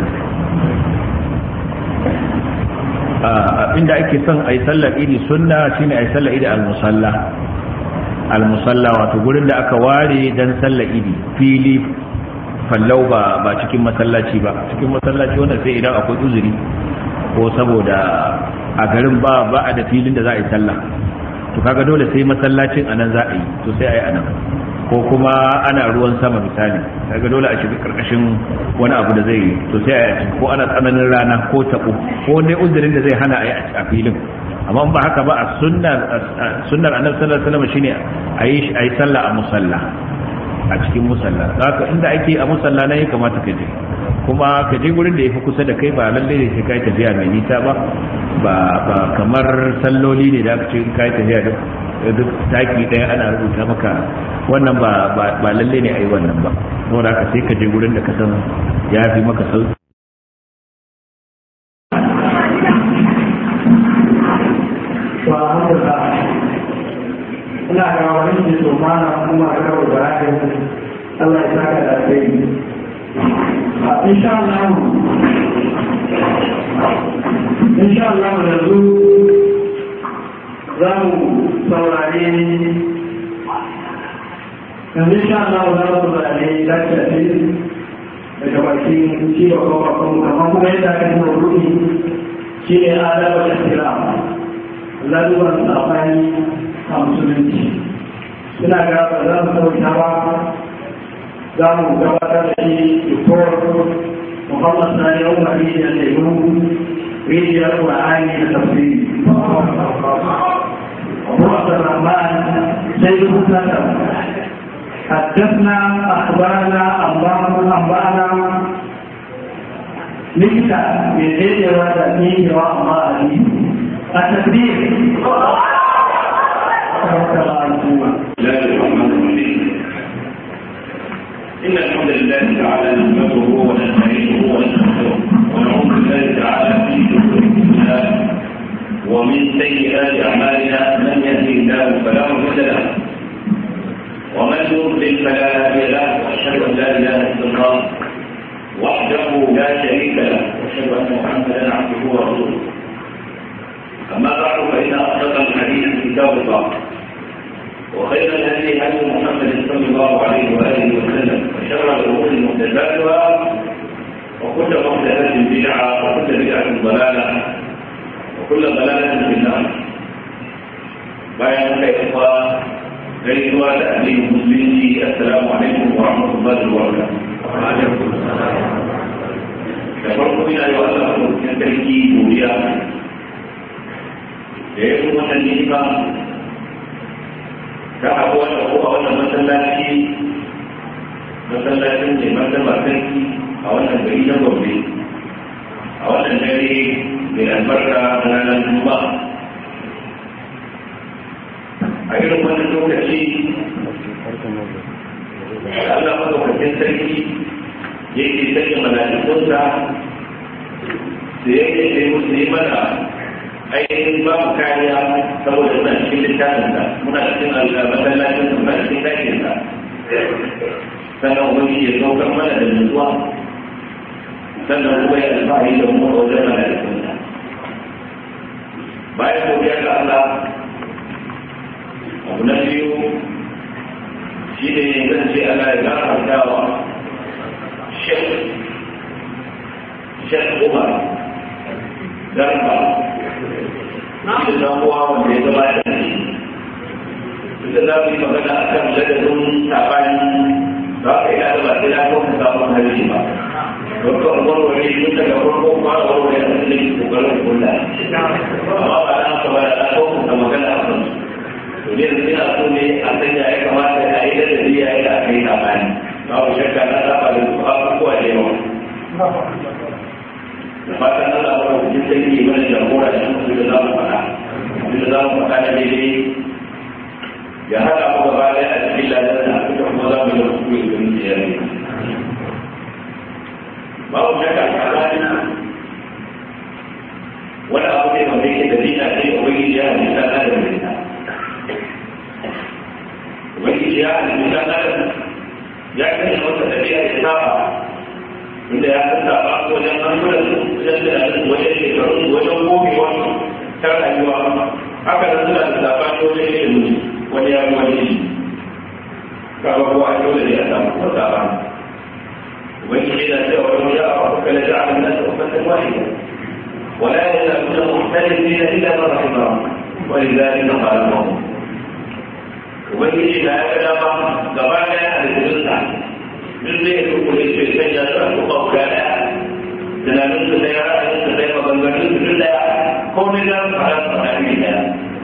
inda ake son a yi sallar idi sunna shine a yi sallar idi al-musalla al-musalla wato gurin da aka ware don sallar idi fili fallau ba ba cikin masallaci ba cikin masallaci wanda sai idan akwai uzuri ko saboda a garin ba ba a da filin da za a yi sallah to kaga dole sai masallacin anan za a yi to sai a yi anan ko kuma ana ruwan sama misali kaga dole a shiga karkashin wani abu da zai yi to sai a yi ko ana tsananin rana ko tabo ko wani uzurin da zai hana a yi a filin amma ba haka ba a sunnar sunnar annabi sallallahu alaihi wasallam shine a yi a yi sallah a musalla a cikin musalla haka inda ake a musalla ne ya kamata ka je kuma ka je gurin da ya fi kusa da kai ba lalle ne sai kai tafiya mai nisa ba ba kamar salloli ne da aka ce kai tafiya duk duk taki daya ana rubuta maka wannan ba ba lalle ne ayi wannan ba saboda haka sai ka je gurin da ka san ya fi maka sauki ina ga wani da so mana kuma ga rawa da ra'ayin Allah ya saka da kai insha Allah insha Allah yanzu za mu saurare yanzu insha Allah za mu saurare lafiya daga bakin ciwo ko bakon amma kuma yadda aka yi maudu'i shi ne adabar da kira lalurar safani a musulunci suna ga ba za mu sauta ba za mu gabatar da shi doktor muhammad sani umar rijiyar lemu rijiyar ƙwa'ani da tafsiri abu abdurrahman sai rubuta da حدثنا أخبارنا أنبأنا ليس من غير وتأمين وأماره التكبير الله الرحمن الرحيم إن الحمد لله تعالى نحمده ونستعينه ونستغفره ونعوذ بالله تعالى من شرور أنفسنا ومن سيئات أعمالنا من يهده الله فلا مضل له ومن يضلل فلا هادي له وأشهد أن لا إله إلا الله وحده لا شريك له وأشهد أن محمدا عبده ورسوله أما بعد فإن أصدق الحديث كتاب الله وخير الهدي هدي محمد صلى الله عليه واله وسلم وشر الامور محدثاتها وكل محدثه بدعه وكل بدعه ضلاله وكل ضلاله في النار bayan kai kuma gaisuwa da addinin musulunci assalamu alaikum wa rahmatullahi wa barakatuh da farko ina yi wa Allah cikin sarki godiya da ya kuma wannan ni'ima ta abu wanda ko a wannan masallaci masallacin ne martaba sarki a wannan gari na gobe a wannan dare mai albarka ranar juma'a a irin wannan lokaci Allah madaukakin sarki yake sanya mala'ikunsa da yake da musu yi mana ainihin ba mu kariya saboda muna cikin littafinsa muna cikin masallacin muna cikin dakinsa sannan wani ya saukar mana da nutsuwa sannan kuma ya alfahari da mu a wajen mala'ikunsa bayan godiya ga Allah abu na biyu shi ne zan ce Allah ya gafarta wa shek shek umar garba shi da uwa wanda ya gabata da shi ita za mu yi magana a kan ladabin sabani za ka yi da ba sai na kawo sabon harshe ba don ka warware tun daga farko fara warware a cikin kokarin kula amma ba na ka ba da kawo ka magana a kan to ne da ina so ne a sanya ya kamata a yi ladabi ya yi da aka yi sabani babu shakka na saba da abubuwa da yawa da fatan Allah ba ku jin sai mana jagora da mu da za mu faɗa abin da za mu faɗa da daidai ya haɗa mu gaba ɗaya a cikin ladan da aka kuma za mu yi hukumi da mu ya ne babu shakka a tsakanin wani abu ne wanda yake da dina sai ubangiji ya halitta na da mai ubangiji ya halitta na da ya kashe wata tafiya da saba inda ya san saba wajen hankulan wajen tunanin wajen shekaru wajen gobewa ta rayuwa haka nan suna da saba ne wajen ilimi wani ya wani shi kaga ko a dole ne a samu ko saba ubangiji yana cewa wani ya a kuka la ja'a min nasa ummatan wahida ولا يزالون مختلفين الا من رحم ربك ولذلك خلقهم ubangiji na ya ga dama gaba daya a rikicinsa duk zai yi kuma ce sai ya sa su ba guda daya tunanin su daya ra'ayin su daya maganganun su duk daya komai za su fara su fara ne daya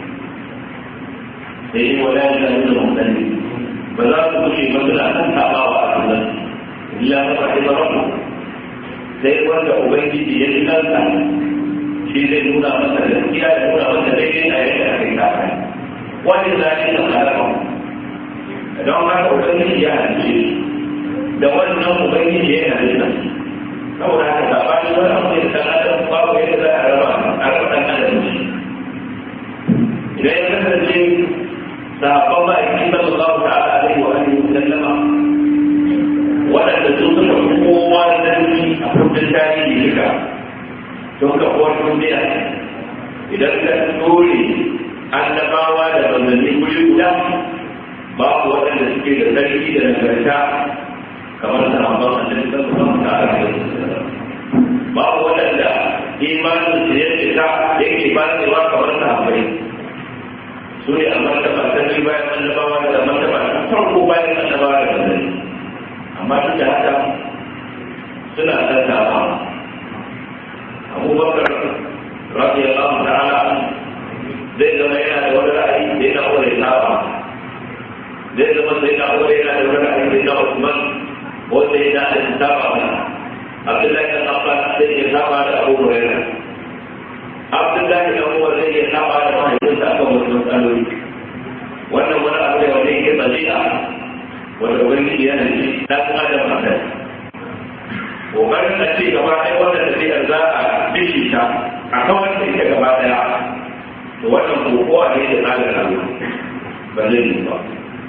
sai yi wala ya zai da mutane ba za su kushe ba suna kan tabawa a kullum illa ta faɗi ba rabu sai wanda ubangiji ya ji kansa shi zai nuna masa gaskiya da nuna masa daidai a yadda aka yi kafin wani zaɓi da halaka don haka ubangiji ya halice da wannan ubangiji ya halitta saboda haka sabani wani abu da san adam babu yadda za a raba a raba ɗan adam shi idan ya kasance sahabban ma'aikin sallallahu ta'ala alaihi wa alihi wa sallama waɗanda su suka fi kowa zarfi a kundin tarihi duka don kafuwar duniya idan ka dole annabawa da manzanni guri guda babu waɗanda suke da sarki da nagarta kamar sahabban annabi sallallahu alaihi wasallam babu waɗanda imanin su ya cika yake batsewa kamar sahabbai su ne a martaba ta biyu bayan annabawa da martaba ta farko bayan annabawa da manzanni amma duk da haka suna tattawa abubakar radiyallahu ta'ala zai zama yana da wani ra'ayi da yana wani saba zai zama sai na wani yana da wani ra'ayi da yana Usman wanda yana da saba mana Abdullahi dan Abbas zai ya saba da Abu Hurairah Abdullahi dan Umar zai ya saba da mahaifinsa akan wasu matsaloli wannan wani abu ne wanda yake tsajiya wanda ubangiji yana da shi dan adam a kai kokarin a ce gaba ɗaya wannan tafiyar za a bishi ta a kan wanda ita gaba ɗaya to wannan kokowa ne da tsarin Allah ba zai yi ba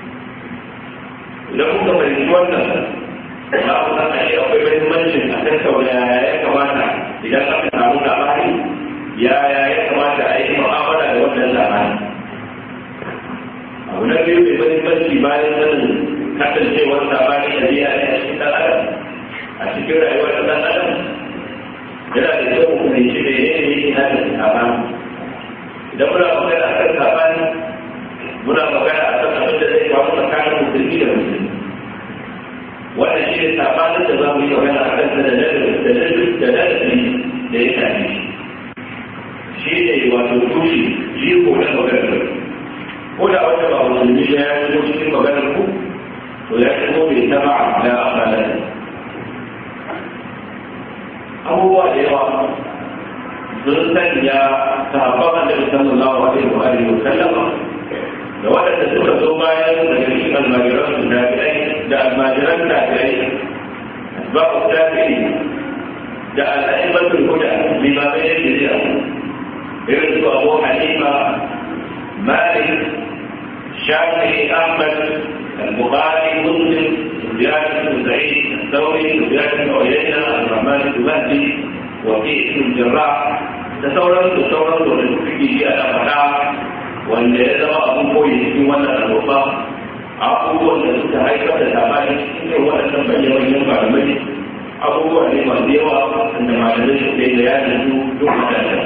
idan kuka fahimci wannan za ku san ashe akwai mahimmancin a tattauna yaya ya kamata idan aka samu labari yaya ya kamata a yi mu'amala da wannan labari abu na biyu mai mahimmanci bayan sanin kasancewar labari da biya ne a cikin ɗan adam a cikin rayuwar ɗan adam yana da kyau ku ne shi da yanayi na da sabani idan muna magana a kan sabani muna magana a kan abin da zai kawo tsakanin musulmi da musulmi wannan shi ne sabanin da za mu yi magana a kan da ladabi da ladabi da ya shafi shi ne wato tushe jiko na maganar ko da wanda ba musulmi ya shigo cikin maganar ku to ya shigo bai taba da amalan abubuwa da yawa sun sanya sahabban da sallallahu alaihi wa alihi wa sallam da waɗanda suka zo bayan daga cikin almajiran su tabi'ai da almajiran tabi'ai asbabu tabi'i da al'aimatul huda limamai da shari'a irin su abu hanifa malik shafi'i ahmad البخاري مسلم سفيان بن سعيد الثوري سفيان بن عيينه الرحمن بن مهدي وكيع بن الجراح تصورت تصورت ونفكي في انا فدا wanda ya zama abin koyi cikin wannan annoba abubuwan da suka haifar da labari cikin waɗannan bayyanayen malamai abubuwa ne masu yawa da malamai su ke da yanin su duk waɗannan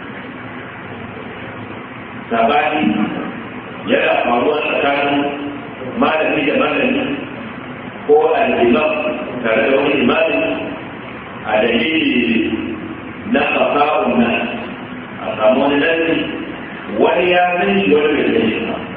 sabani yana faruwa tsakanin malami da malami ko al'imam tare da wani imami a dalili na fasa'un nan a samu wani nasi wani ya san shi wani bai san shi ba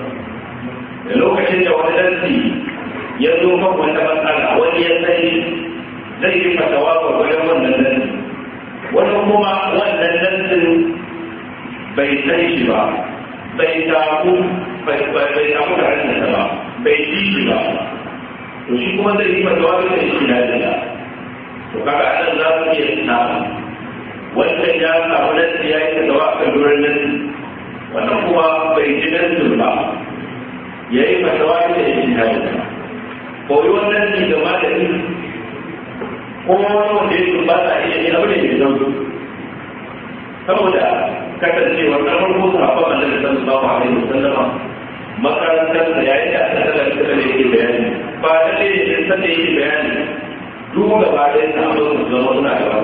da lokacin da wani nasi ya zo kan wata matsala wani ya san shi zai yi fatawa ga wajen wannan nasi wani kuma wannan nasin bai san shi ba bai samu bai samu da hannunsa ba bai ji shi ba to shi kuma zai yi fatawa da shi na da to kaga anan za su iya samu wannan ya samu nasi ya yi fatawa kan duran nasi wannan kuma bai ji nasin ba ya yi fatawa da shi na da koyi wannan ne ga malami ko wani wanda ya ba sa iya yi abu ne mai sauki saboda kasancewar na farko su haɓa a nan sallallahu alaihi wasallama makarantar da yayin da aka tsara ita da yake bayani ba da ne da san da yake bayani duk gaba ɗaya na abin su zama suna gaba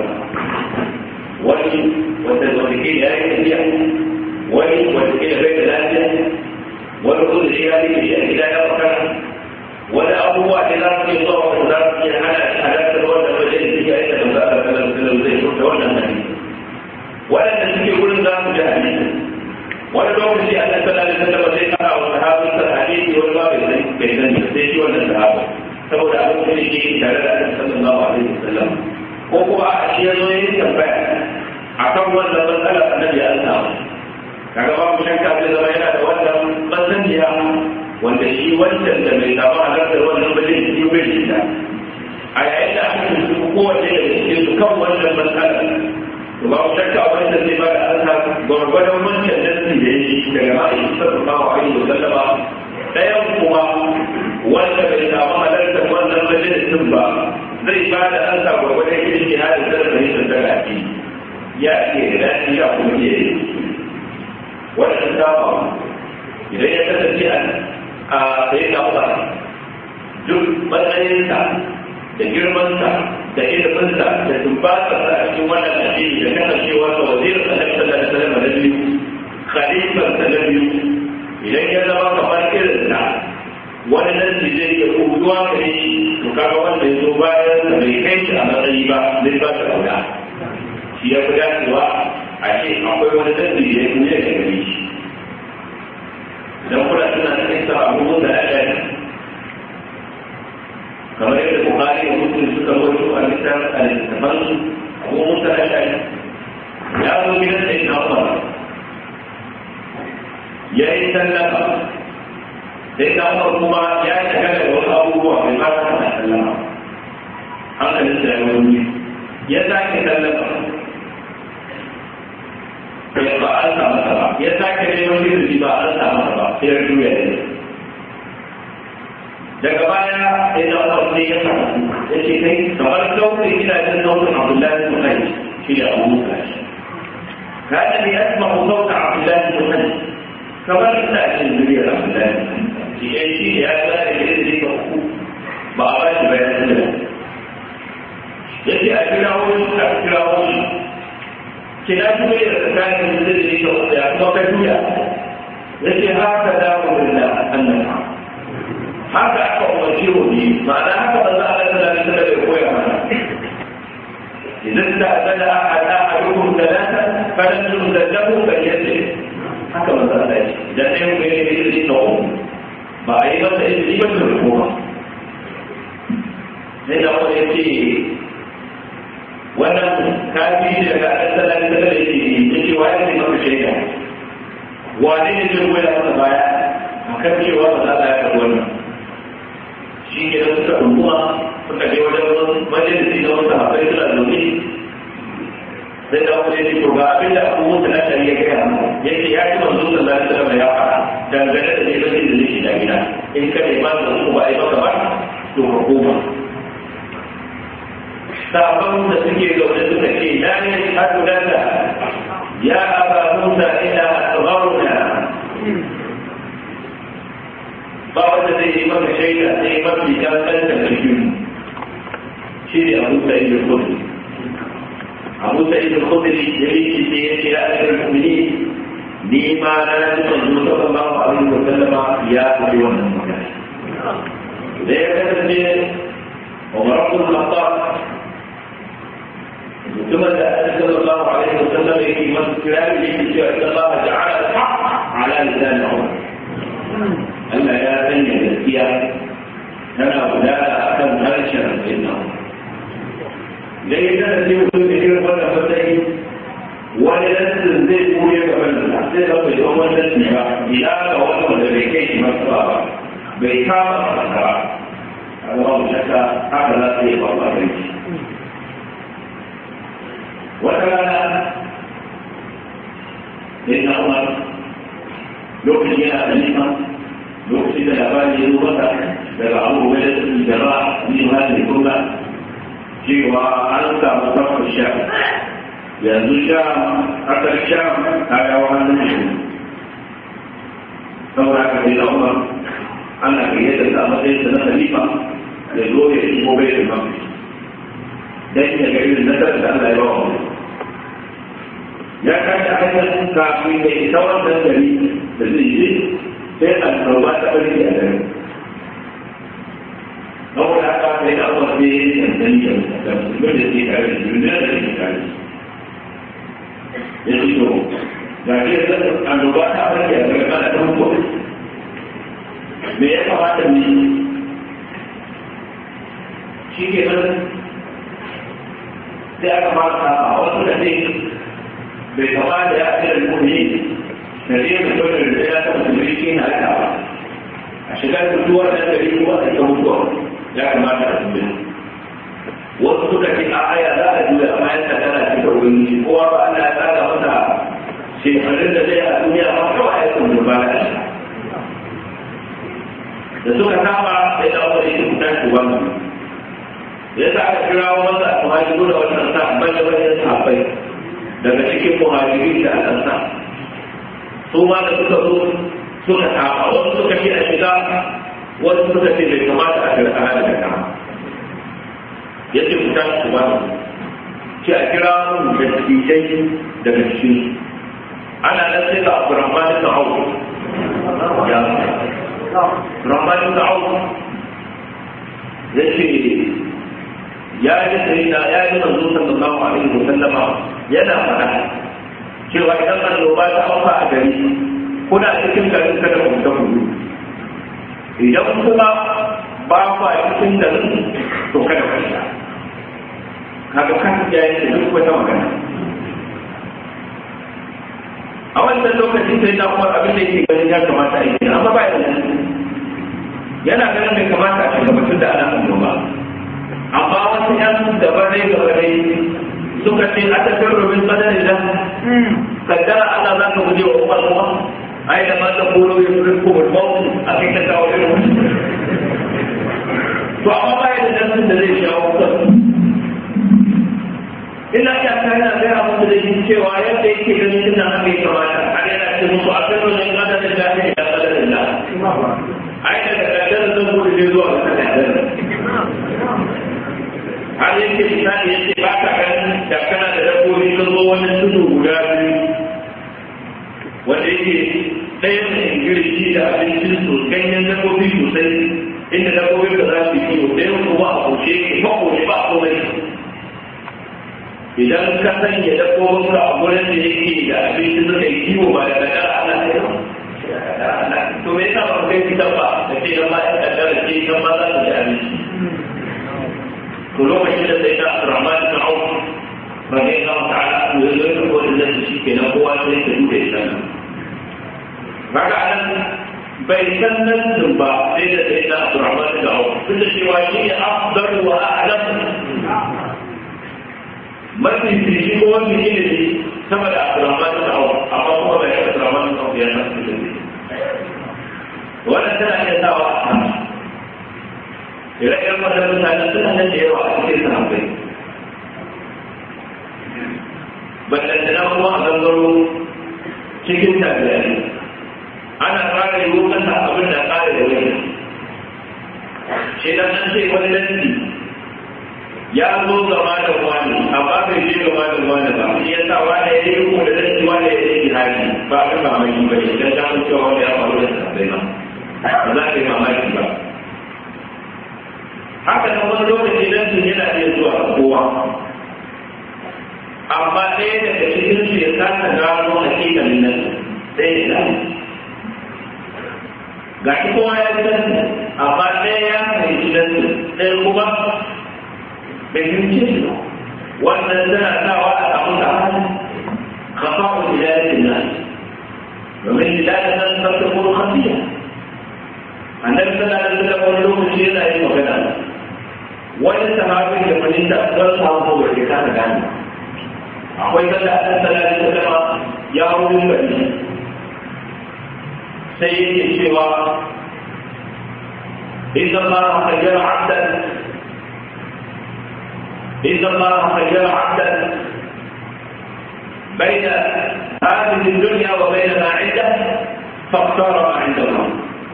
wani wanda wanda ke ya yi tafiya wani wanda ke bai da lafiya wani kuma da ya yi a gida ya makara wani abubuwa da za su yi zuwa wanda za su iya hana halartar wannan wajen da ya yi da za a kalar kalar zai furta wannan hadisi waɗanda suke wurin za su ji hadisi wani lokaci a nan sallallahu alaihi wasallam zai fara wa sahabin sa hadisi wani ba bai sani bai sani sai shi wannan sahaba saboda abin da yake tare da annabi sallallahu alaihi wasallam ko kuma a shi ya zo ya yi tambaya akan wannan matsalar annabi ya samu kaga babu shakka zai zama yana da wannan masaniya wanda shi wancan da bai samu halartar wannan ba zai yi bai da a yayin da aka tuntuɓi kowace daga cikin su kan wannan matsalar to ba ku shakka wanda zai ba da ansa gwargwadon wancan nasi da ya yi daga ma'aikin sallallahu alaihi wa sallama ɗayan kuma wanda bai samu halartar wannan majalisin ba zai ba da ansa gwargwadon irin jihadin da zai yi da gafi ya ke da daɗi ya kuma ke yi wannan dama idan ya kasance a sai da ba duk matsayinsa da girmansa da iliminsa da tumbatarsa a cikin wannan addini da kasancewa sa wazirin annabi sallallahu alaihi wasallam na biyu khalifar sa na biyu idan ya zama kamar irin sa wani nan zai iya kuduwa gare shi to kaga wanda ya zo bayan sa bai kai shi a matsayi ba zai ba ta kauda shi ya fi dacewa a ce akwai wani nan da ya kuya da gare shi idan kuna suna cikin sa abubuwan da aka kamar yadda bukari da muslim suka rawaito a littafin a littafan su abu musa ashari ya zo gidan da ina umar ya yi sallama da ina umar kuma ya shiga da wasu abubuwa mai ba ta na sallama hankalin da ya wani ya sake sallama ya ba an samu ba ya sake neman izini ba an samu ba sai ya juya ne daga baya sai da Allah sai ya sa ya ce kai kamar sautin gidajen sautin Abdullahi bin Kai shi da Abu Musa kana ne asma sautin Abdullahi bin Kai kamar ina cin zuriyar Abdullahi shi ya shi ya ga da gidan da ka ku ba a bashi bayan da ya ce a kira wani a kira wani kina kuma da tsakanin da zai ka ku ya kuma ka juya ya ce haka da mu da annabi haka aka umarci mu ne ma'ana haka ba za a ga da da da koya mana idan ta zada a da a rukun talata falan tun da lahu ka yace haka ba za a dace idan ɗaya mu ne ne ne na uku ba a yi masa izini ba da rukuma sai da wani ya ce wannan kafi daga asalin da da yake ya ce wa ya ce maka shaida wane ne zai goya masa baya a kan cewa ba za a yi wannan shi ke da suka rumuwa suka je wajen majalisi na wasu haɓai suna zaune sai da wani ne ga abin da abubuwan da na shari ya gaya mu ya ce ya ci manzo sallallahu alaihi wasallam ya fara dangane da neman da zai shiga gida in ka nema da su ba a yi maka ba to ka koma sabon da suke zaune suka ce na ne hadu danda ya aba musa ila asgharuna ba wanda zai yi maka shaida sai mafi kankan da cikin shi ne abu sa'id al-khudri abu sa'id al-khudri ya yi shi sai ya ce ya ajiyar mu'mini ni ma na ji manzo sallallahu alaihi wa sallama ya faɗi wannan magana da ya kasance Umar ibn Khattab mutumin da Annabi sallallahu alaihi wa sallam yake masa kirari yake cewa inna Allah ja'ala al-haqq ala lisan Umar Allah ya sanya gaskiya tana gudana akan harshen Sayyidina Umar da ya kasance mutum da irin wannan matsayi wani nassin zai koye gaban da sai da bai zama wani nassi ba ila ga wani wanda bai kai shi masu ba bai kama masa ba a zama mu shakka haka za su yi ba ba bai ci wata rana sai na umar lokacin yana da nima lokacin da labari ya zo masa daga abubuwa da su jama'a ni ma ne kuma cewa an samu kafin sha yanzu sha kasar sha ta yawa hannun shi saboda ka sai da umar ana gayyata da matsayin sa na khalifa ya zo ya shigo bai da mafi dan ya ga irin nasarar da Allah ya ba wa ya kashi a hanyar kafin ya isa wannan gari da zai je sai annoba ta bari a gari saboda haka sai da umar sai ya tantance da musulmi da ke tare da duniya da ke tare ya ce to ga ke zan annoba ta farke a daga kana ɗan ko me ya kamata ne shi ke nan sai aka fara a wasu da ne bai kamata ya fi da muni da zai mutum da ya taɓa da shi na aka ba a shigar mutuwar da gari kuma a ita mutuwa ya kamata a tumbin wasu suka ce a aya za a juya amma yadda tana cika wani kowa ba Allah ya tsara masa shekarun da zai a duniya ba kawai ya kuma ba da shi da suka kama sai da wani shi kuta shi wannan ya sa aka kira wanda a muhajiru da wannan sa bane bane sahabbai daga cikin muhajirin da aka sa su ma da suka zo suka kama wasu suka ce a shiga wasu suka ce bai kamata a karkara daga kama ya ce fita su ba ce a kira mun da tijai daga cikin ana nan sai ga abdurrahman da hau ya abdurrahman da hau ya ce ya yi sai da ya yi manzo sallallahu alaihi wa sallama yana faɗa cewa idan annoba ta auka a gari kuna cikin garin kada ku ta kudu idan kuma ba ku a cikin garin to kada ku sha kaga kan ya yi duk wata magana a wannan lokacin sai na kuma abin da yake ganin ya kamata a yi amma ba ya yana ganin bai kamata a shiga mutum da ana annoba amma wasu yan dabarai gabarai suka ce a tafiyar rubin kadari da kaddara Allah za ka guje wa umar kuma ai da mata koro ya fi ko mutum a kai ta kawo irin to amma ba ya da nasin da zai shawo kansu ina iya kana gaya musu da shi cewa yadda yake ganin suna haka ya kamata har yana ce musu a kan wajen kadarin da ake da kadarin da ai daga kadarin zan gudu ne zuwa ga kadarin har yake misali yake ba ka ganin da kana da dabbobi sun zo wani tudu guda biyu wanda yake ɗaya mai ingilishi da abincin su ganyen dabbobi sosai inda dabbobin da za su yi kiwo ɗaya kuma a kushe ba kushe ba komai idan ka sanya dabbobin ka a gurin da yake da abinci suka yi kiwo ba da kadara ana kai to me yasa ba kai fitan ba da ce dan ma ya kadara ce dan ma za su ci abinci to lokacin da sai da Rahman bin Auf rage na ta'ala ko ya zo ya ko da shi kenan kowa sai ka duba ya san kaga anan bai san nan ba sai da sai da Abdurrahman da Auf duk da cewa shi ne afdal wa a'lam mafi fishi ko wani ilimi sama da Abdurrahman da Auf amma kuma bai da Abdurrahman da Auf ya san ilimi wannan tana iya sawa a kan ire-iren wannan mutane suna nan da yawa a cikin sahabbai ballantana kuma a gangaro cikin tafiya ana fara yi masa abin da ƙara da wani shi da an ce wani lanti ya zo gaba da wani amma bai je gaba da wani ba shi ya sa wani ya yi riko da lanti wani ya yi jihadi ba a kan mamaki ba ne don ta cewa wani ya faru da sabbai ba ba za ka yi mamaki ba haka nan wani lokaci lanti yana iya zuwa kowa amma ɗaya daga cikin su ya kasa gano hakikalin nan sai ya gano ga shi kowa ya ji nasu amma ɗaya ya fahimci nasu ɗaya kuma bai fahimci shi ba wannan tana sawa a samu da hali kafa'un hidayatin nan domin hidayar nan ta ta kuma kafiya annabi sallallahu alaihi wasallam wani lokaci yana yin magana wani sahabin da fahimta don samu ba ke kasa gane akwai kalla a sallallahu alaihi wasallam ya wurin gari sai yake cewa إذا الله خير عبدا إذا الله خير عبدا بين هذه الدنيا وبين ما عنده فاختار ما عند الله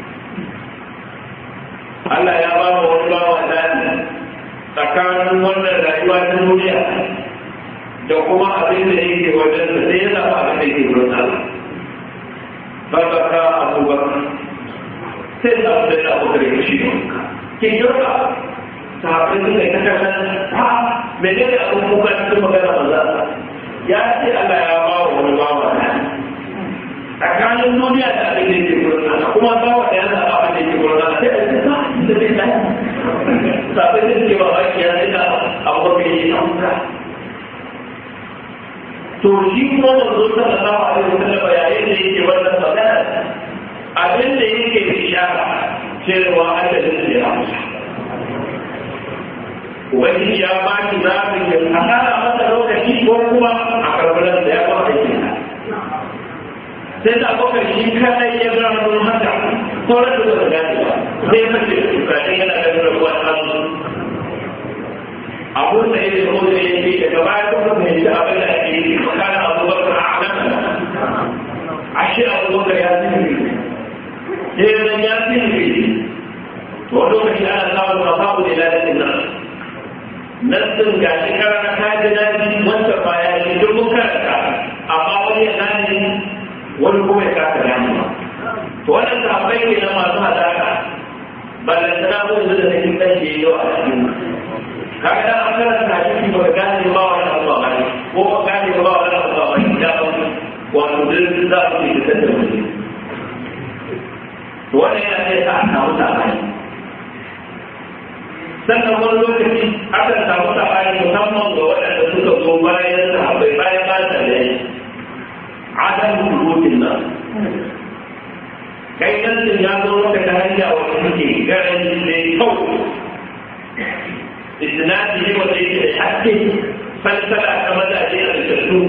Allah ya ba mu wani bawa zaɓi tsakanin wannan rayuwa ta duniya da kuma abin da yake wajen da sai ya zaɓa abin da yake wurin Allah. Babaka Abubakar sai da abu da Abubakar ya shi ne. Kin yurka sahabbai suka yi ta kallon ha mene ne abin kuka cikin magana maza ya ce Allah ya ba wa wani bawa zaɓi. Tsakanin duniya da abin da yake wurin Allah kuma bawa da ya zaɓa abin da yake wurin Allah sai a ce ba da zai tsaya. Sabai da suke ba baki ya zai da Abubakar ya yi amsa. to shi kuma manzo sallallahu alaihi wasallam yayin da yake wannan magana abin da yake ishara cewa adadin da ya amsa Ubangiji ya ba ki zaɓin ya asara masa lokaci ko kuma a karɓar da ya ba aikin sai da abokan shi kadai ya gano haka sauran da suka gane ba sai mace Ibrahim yana ganin rabuwar hannu abun da yake ko da yake daga baya kuma mai da abin da ake yi kana abubakar a alam ashe abubakar ya tsiri sai zan ya tsiri to lokaci ana samun mafabu da lalacin nan nassin ga shi karana ta ji daɗi wanda ba ya ji duk mun karanta amma wani ya gane wani kuma ya kasa gane ba to wannan sahabbai ne na masu hadaka ballantana mun da nake kan da yau a cikin kaga dan an karanta hadisi ba gane ba wani abu ba ne ko ba gane ba wani abu ba ne da ba wato duk za su yi da da mutum to wannan yana sai sa a samu sabani sannan wani lokaci akan samu sabani musamman ga waɗanda suka zo bayan sahabbai bayan ba ta da yi adam rubutun nan kai nan ya zo maka ta hanya wanda suke garin mai kyau isnadi ne wanda yake da haske falsala ta mazaje a tattu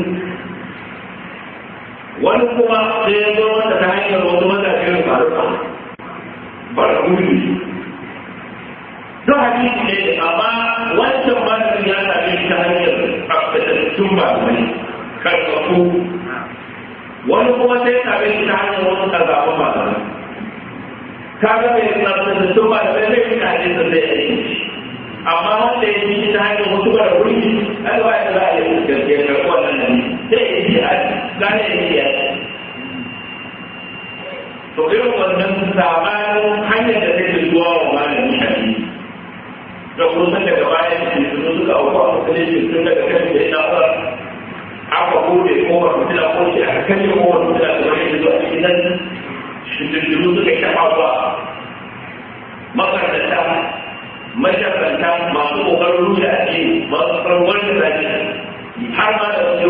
wani kuma sai ya zo mata ta hanyar wasu mazaje da faruwa bara gudu don hadisi ne amma wancan malamin ya same shi ta hanyar tsaftatattun malamai karfafu wani kuma sai ya same shi ta hanyar wasu ƙazafun malamai kaga mai tsaftatattun malamai zai fi hadisin da ya yi amma wanda ya yi ta hanyar wasu bara wuri ai ba ya za a yi gaske ga wannan nan sai ya yi a gane ya yi to irin wannan sabanin hanyar da take zuwa wa malami hadisi da kusan daga baya da su suka auku a musulunci tun daga kan da ina ba aka bude kowar mutula ko shi aka kashe kowar mutula da wani zuwa cikin nan shi suka yi shafa ba makaranta mashakanta masu kokarin rushe a ce masu kokarin wani zaki har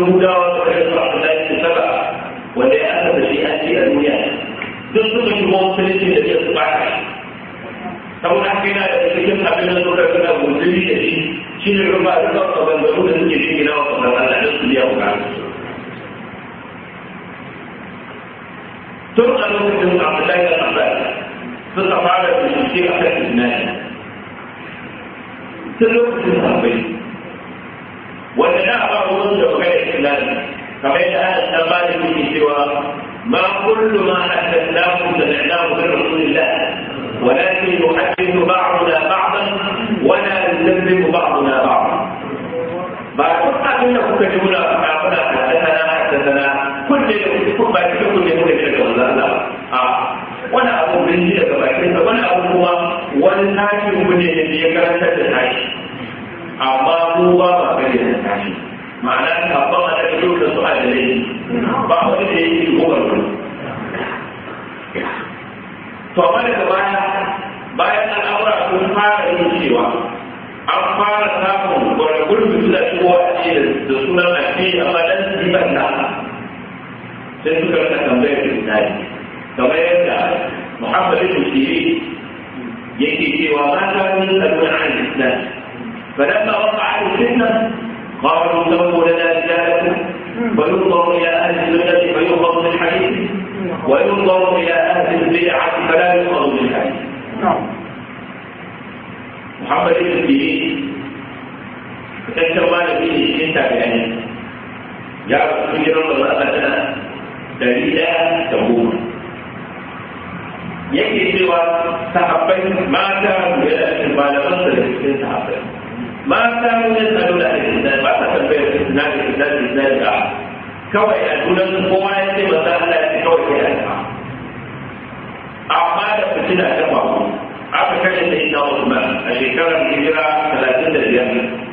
yahudawa suka yi zuwa abdullahi da saba wanda ya aka shi an ce a duniya duk suka shigo musulunci da ke su baka saboda haka yana da cikin abin da suka suna guzuri da shi shi ne rufa da suka bangaru da suke shi gina wa kasar Allah da su biya bukatu tun a lokacin abdullahi da abbas suka fara bincike a kan isnadi tun lokacin sahabbai wanda na ba ruwan da magana isnadi kamar yadda ana ta ba da yake cewa ma kullu ma haddathahu sami'nahu min rasulillah ولكن يحدث بعضنا بعضا ولا يكذب بعضنا بعضا بعد أن kuka ji muna faɗa muna haddana haddana kulle da ba ki kulle mu da daga wannan a wani abu bin ji daga bakin sa wani abu kuma wani tashi mu ne da ya karanta da tashi amma mu ba ba kare da tashi ma'ana ka ba ma da yau da su adalai ba wani da yake gobar wani to amma daga baya bayan al'amura sun fara yin cewa an fara samun wani gurbi suna shigo a ce da sunan addini amma dan su yi banda sai suka rika tambayar da tsari kamar yadda muhammad ibn sirri yake cewa ma ta min salmun an islam فلما وقع الفتنه قالوا سووا لنا رجالكم وينظر الى اهل السنه فيؤخذ بالحديث وينظر الى اهل البدعه فلا يؤخذ بالحديث محمد بن سيرين fitaccen malami ne cikin tabi'ai ya rasu cikin jiran da zaɓa tana dari ɗaya da goma yake cewa sahabbai mata yana cikin malaman sa da cikin sahabbai mata wani tsaro da ake da ba ta tambayar na da na da na da kawai a dunan kowa ya ce masa Allah ya ce kawai kai alfa amma da fitina ta faru aka kashe da ina Usman a shekarar hijira talatin da biyar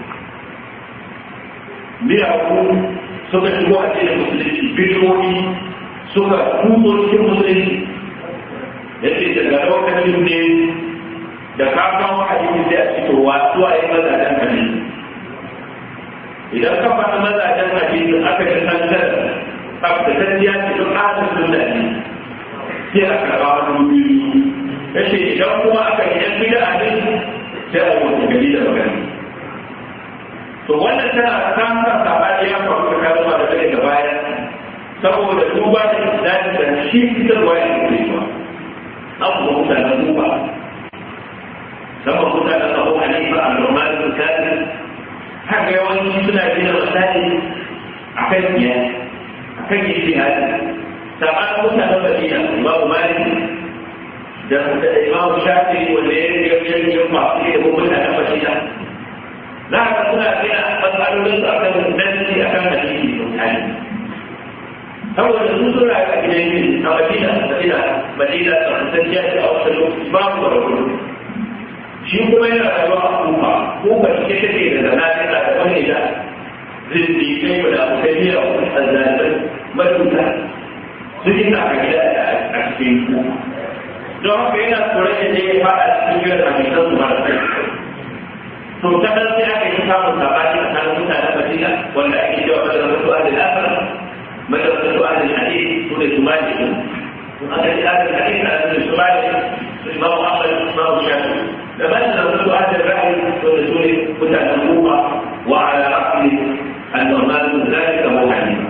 miyagu suka shigo a cikin musulunci bidiyoyi suka kuso cikin musulunci ya ce daga lokacin ne da ka kawo hadisi sai a cikin wasu a yi mazajen hadisi idan ka faɗa mazajen hadisi aka ji kankan tsabtatacciya ce duk ahalin sunna ne sai a karɓa wani biyu ya ce idan kuma aka yi yan bida a sai a yi wata gari da magana to wannan tana samun sabani ya faru da kalma da take da baya saboda duba da islami da shi fitarwa ya ke ba abu mutanen duba sama mutanen abu hanifa a normal da kafin haka yawanci suna gina misali a kan iya a kan yi jihadi sabanin mutanen madina imamu malik da imamu shafi wanda ya yi yin masu ilimin mutanen madina za ka suna gina matsalolin su akan nanci akan hadisi mutane saboda sun sun rayu a gidan yin a madina madina madina tsarkakciya ce a wasu lokaci babu da rabu shi kuma yana rayuwa a kuka kuka cike take da zanatin da wani da zindi kai da abokai biya wa azzalibai matuta su yi na gida a cikin kuka don haka yana tsoron yadda ya fada cikin gidan hadisan su mara sai to ta nan sai aka yi samun sabani a kan mutanen Madina wanda ake cewa madrasatu ahli al-akhir madrasatu ahli al-hadith su ne sumali din to aka yi ahli al-hadith a cikin sumali su imam Ahmad imam Shafi da madrasatu ahli al-ra'i su ne su ne mutanen Kufa wa ala ra'si al-Nu'man bin Zalik Abu Hanifa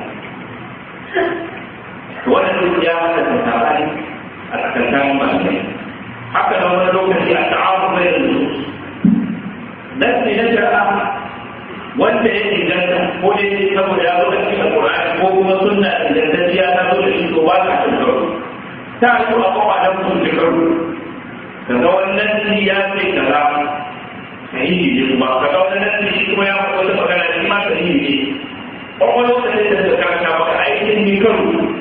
to wannan ya haka sabani a tsakanin malamai haka da wani lokaci a ta'awun bayan nusus nasi na shari'a wanda ya inganta ko dai saboda ya zo da cikin alƙur'ani ko kuma sunna ingantacciya ta zo da shi to ba ka cin karo ta yi a kwakwa don sun ci karo kaga wannan nasi ya ce kaza sahihi ne kuma kaga wannan nasi shi kuma ya faɗa wata magana shi ma sahihi ne kuma lokacin da suka karanta maka aikin ni karo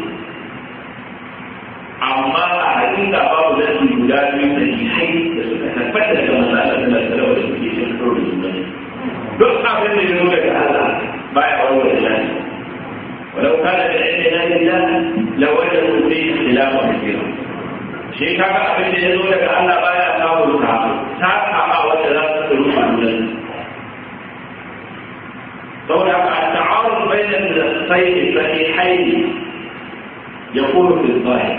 amma a hakika babu nasi guda biyu sahihai da suka tabbata daga masalar da da suke cin karo da juna duk abin da ya zo daga Allah baya wani da shi ولو كان من عند الله الله لوجدوا فيه اختلافا كثيرا shi kaga abin da ya zo daga Allah baya kawo ta ta kama wanda za su tsoro a nan saboda ka ta'arud bayan النصين الصحيحين يكون في الظاهر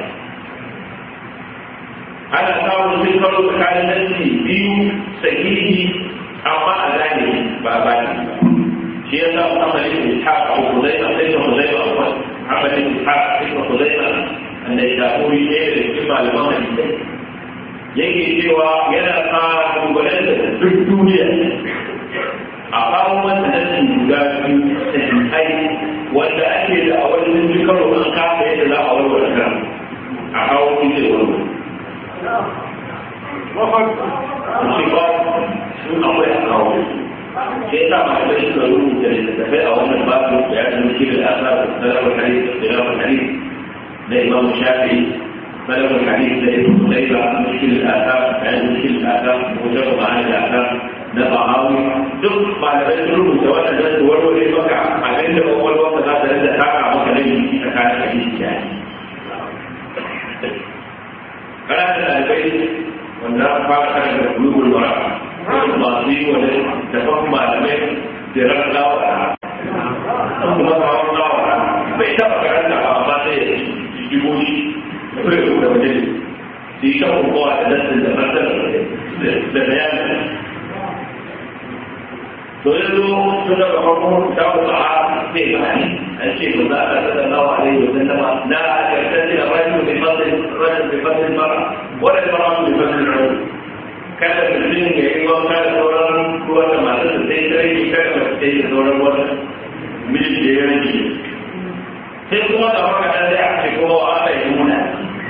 ana samun sun karo tsakanin nassi biyu sahihi amma a zahiri ba a bani ba shi ya samu amalin ishaq a huzaima sai ka huzaima a wani amalin ishaq sai ka huzaima wanda ya shafuri ne da cikin malaman hadisai yake cewa yana fara dubbalar da duk duniya a kawo masa nassin guda biyu sahihai wanda ake da a wani sun karo an kafa yadda za a warware kan a kawo shi zai warware Musibah sun akwai a kawo. Sai sa malamai suka rubuta littattafai a wannan babu da ya da mutum da asa da salafin hadis da salafin hadis na Imam Shafi salafin hadis da Ibn Qutayba mushkil al-asa da ya mushkil al-asa mutum ma'ana al-asa na Bahawi duk malamai sun rubuta wannan da su warware maka abin da kwakwalwar ka za ta rinda taka maka nan tsakanin hadisi da hadisi. kana da ɗalibai wanda an fara kan da bulugul mara masu yi wani tafan malamai da ran lawa kuma kawon lawa bai taɓa karanta ba amma sai ya jibo shi da kai da waje su yi shan kowa da nassin da fasar da bayanin to yanzu tun daga farko ta kuma a sai bayani an ce ba za a tsada nawa a yau da nama na karkar da rajin mai fasin rajin mai fasin mara wanda ta ramu mai fasin rajin kada mutum ya yi wanka da sauran ruwan da masu da sai ta rage kada ba ta yi da sauran wani mijin da ya rage sai kuma da haka ɗan da ake kuma wa aka yi nuna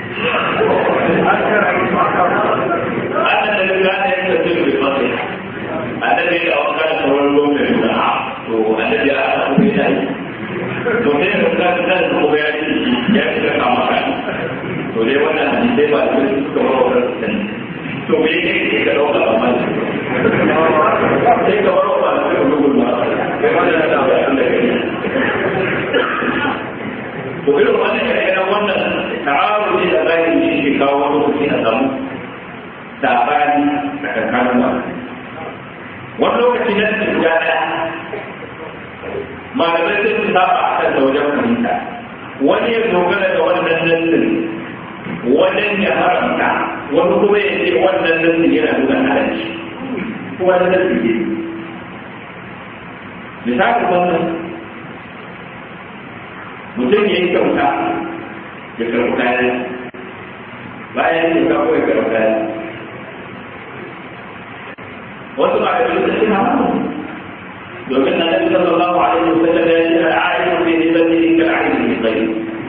ana da riga da ya tafi mai fasin annabi da wanka da sauran ruwan mai nuna to annabi ya aka kuma ya yi to sai da ka ta da ko ya ci ya ci ka kama ka to dai wannan hadisi ba su suka ba wa kan to me yake ke ka dauka amma sai ka bar wa da gugun ma kai ma da da Allah kai to irin wannan kai wannan ta'arudi da zahiri shi ke kawo wani lokaci a samu sabani a kankanin ba wani lokaci na cikin guda ɗaya malamai sai su saba a kan wajen fahimta wani ya dogara da wannan nassin wajen ya haramta wani kuma ya ce wannan nassin yana nuna halarci kuma na nassin ne misali wannan mutum ya yi kyauta ya karɓi kayan bayan ya kyauta ko ya karɓi kayan wasu ba da bisa shi haramun domin annabi sallallahu alaihi wasallam ya ce al'ainu fi hibatihi ka al'ainu fi ghayri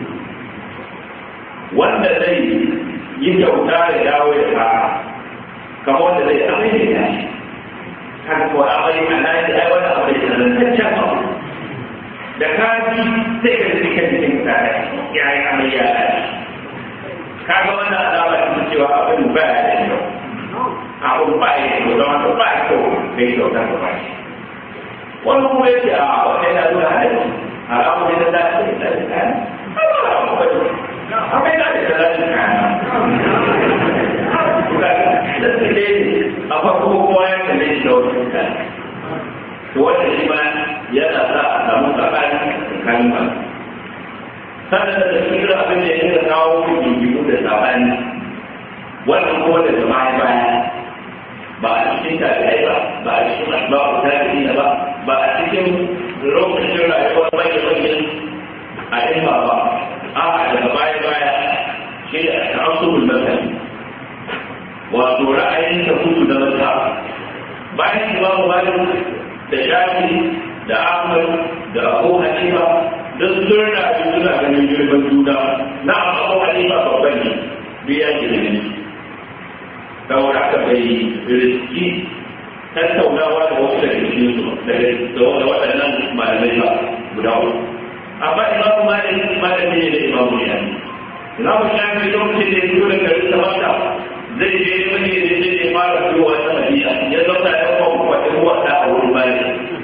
wanda zai yi kyauta ya dawo ya fara kamar wanda zai amai da yashi kan ko amai a nan da ai wani abu da zantaccen abu da kaji sai ka ji kan jikin ka ya yi amai ya lashi kaga wannan alama ta cewa abin ba ya da kyau abin ba ya da kyau don haka ba ya kyau bai kyauta ka ba shi wani kuma ya ce a wani yana nuna halarci haramu ne na dace da dace kayan akwai da da dace kayan da su ne a farko kowa ya kalle shi da wani kayan to wanda shi ma yana sa a samu tsakani tsakanin ba sannan da cikin abin da ya yi kawo gingimu da sabani wannan kuma da jama'a baya ba a cikin tabi'ai ba ba a cikin asbabu tabi'ina ba ba a cikin lokacin rayuwar bayan bayan a ilma ba a daga baya baya shi da ta'assubul masali wato ra'ayin da kudu da mata bayan imamu malik da shafi da ahmad da abu hanifa duk sun rayu suna ganin girman juna na abu hanifa babban ne biya girman saboda haka bai riski tattaunawa da wasu daga cikin su da waɗannan malamai ba guda uku amma imamu malik malami ne da imamu shafi imamu shafi lokacin da ya fito da garin samanta zai je wani da zai je fara fitowa ta madina ya zauna ya kuma kwatin wata a wurin malik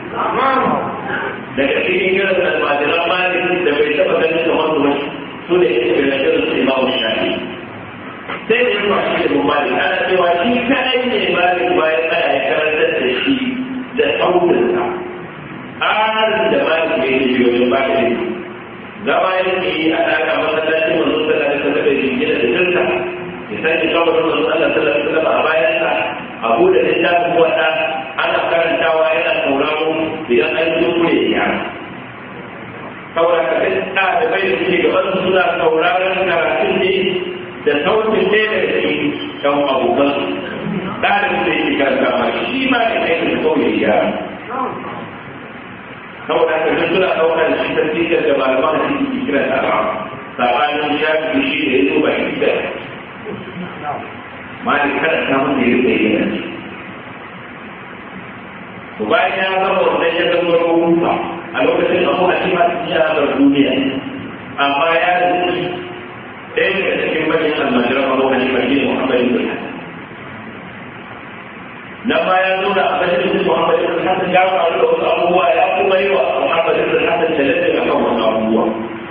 daga cikin irin almajiran malik da bai taɓa ganin kamar su su ne irin su imamu shafi sai da yawa shi da mali ana cewa shi kadai ne mali bayan ana ya karantar da shi da sautinsa tsarin da mali ne ke biyo ba da zama yake yi a ɗaka masallaci manzo sallallahu alaihi wasallam ya jingina da jirka ya sake kawo manzo sallallahu alaihi wasallam a bayansa a buɗe littafin wata ana karantawa yana sauraro idan an yi kure ya saboda ka ga ɗalibai da suke gaban su suna sauraron karatun ne da sautin ne da shi ɗan abokan ɗalibin da yake karanta shi ma ne aikin da kawai ya saboda ka ga suna ɗaukar shi ta cikin da malaman da suke kira ta ba sabanin shafi shi da ya zo ba shi da ma ne kada ta mun da ya bayyana to bayan ya zama wannan ya zama rubuta a lokacin abu a cikin ya bar duniya amma ya rubuta ɗaya daga cikin manyan almajiran abu a cikin ne muhammad ibn hasan nan ma ya nuna a bashin ibn muhammad ibn hasan ya faru da wasu abubuwa ya kuma yi wa muhammad ibn hasan talatin a kan wasu abubuwa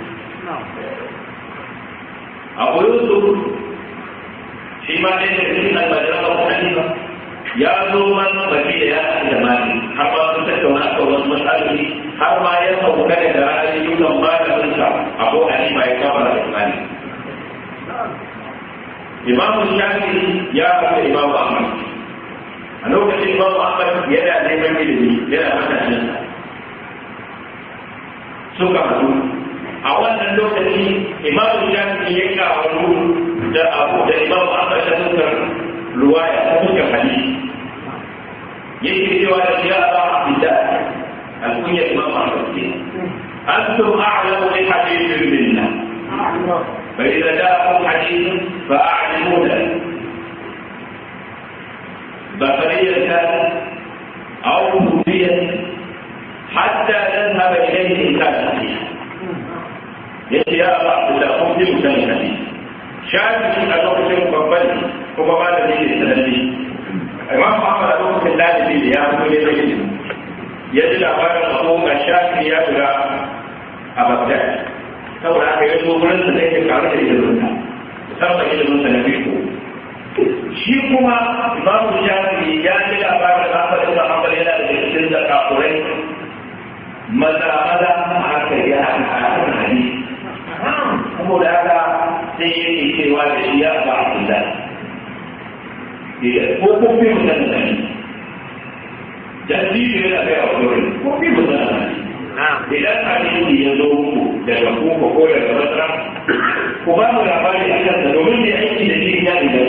abu yusuf shi ma ɗaya daga cikin almajiran abu hanifa ya zo man baki da ya haɗu da mali har ma sun tattauna a kan wasu matsaloli har ma ya sauka da ra'ayoyin malaminsa abu hanifa ya kama da mali imamu shafi ya haɗu da imamu ahmad a lokacin imamu ahmad yana neman ilimi yana matashinsa suka haɗu a wannan lokaci imamu shafi ya kawo da abu da imamu ahmad da suka ruwaya ta fuskar hadisi yake cewa da ya ba abdullah al-kunya imam ahmad ke antum a'lamu bi hadithin minna fa idza ja'akum hadithun fa a'lamu lahu بقرية كان أو كوفية حتى نذهب إليه إن كان صحيحا يأتي يا أبا عبد الله قم بمسلم الحديث شاهد a lokacin babban kuma ba da ne sananne imam Muhammad a lokacin dalibi da ya fito ne zai yi ya ji labarin abu ga shafi ya shiga a Baghdad saboda haka ya zo wurin sa zai karu da ilimin sa musamman ilimin sa na fiqh shi kuma imam shafi ya ji labarin Ahmad ibn Hanbal yana da cikin da kafurai maza maza haka ya haka hadisi saboda haka sai yake cewa da shi ya ba Abdullah ko ko fi mutan da ni jaddi ne da kai a wurin ko fi mutan da ni idan hadisi ya zo ku daga kuka ko daga masara ku ba mu labari a kansa domin ne aiki da shi ya riga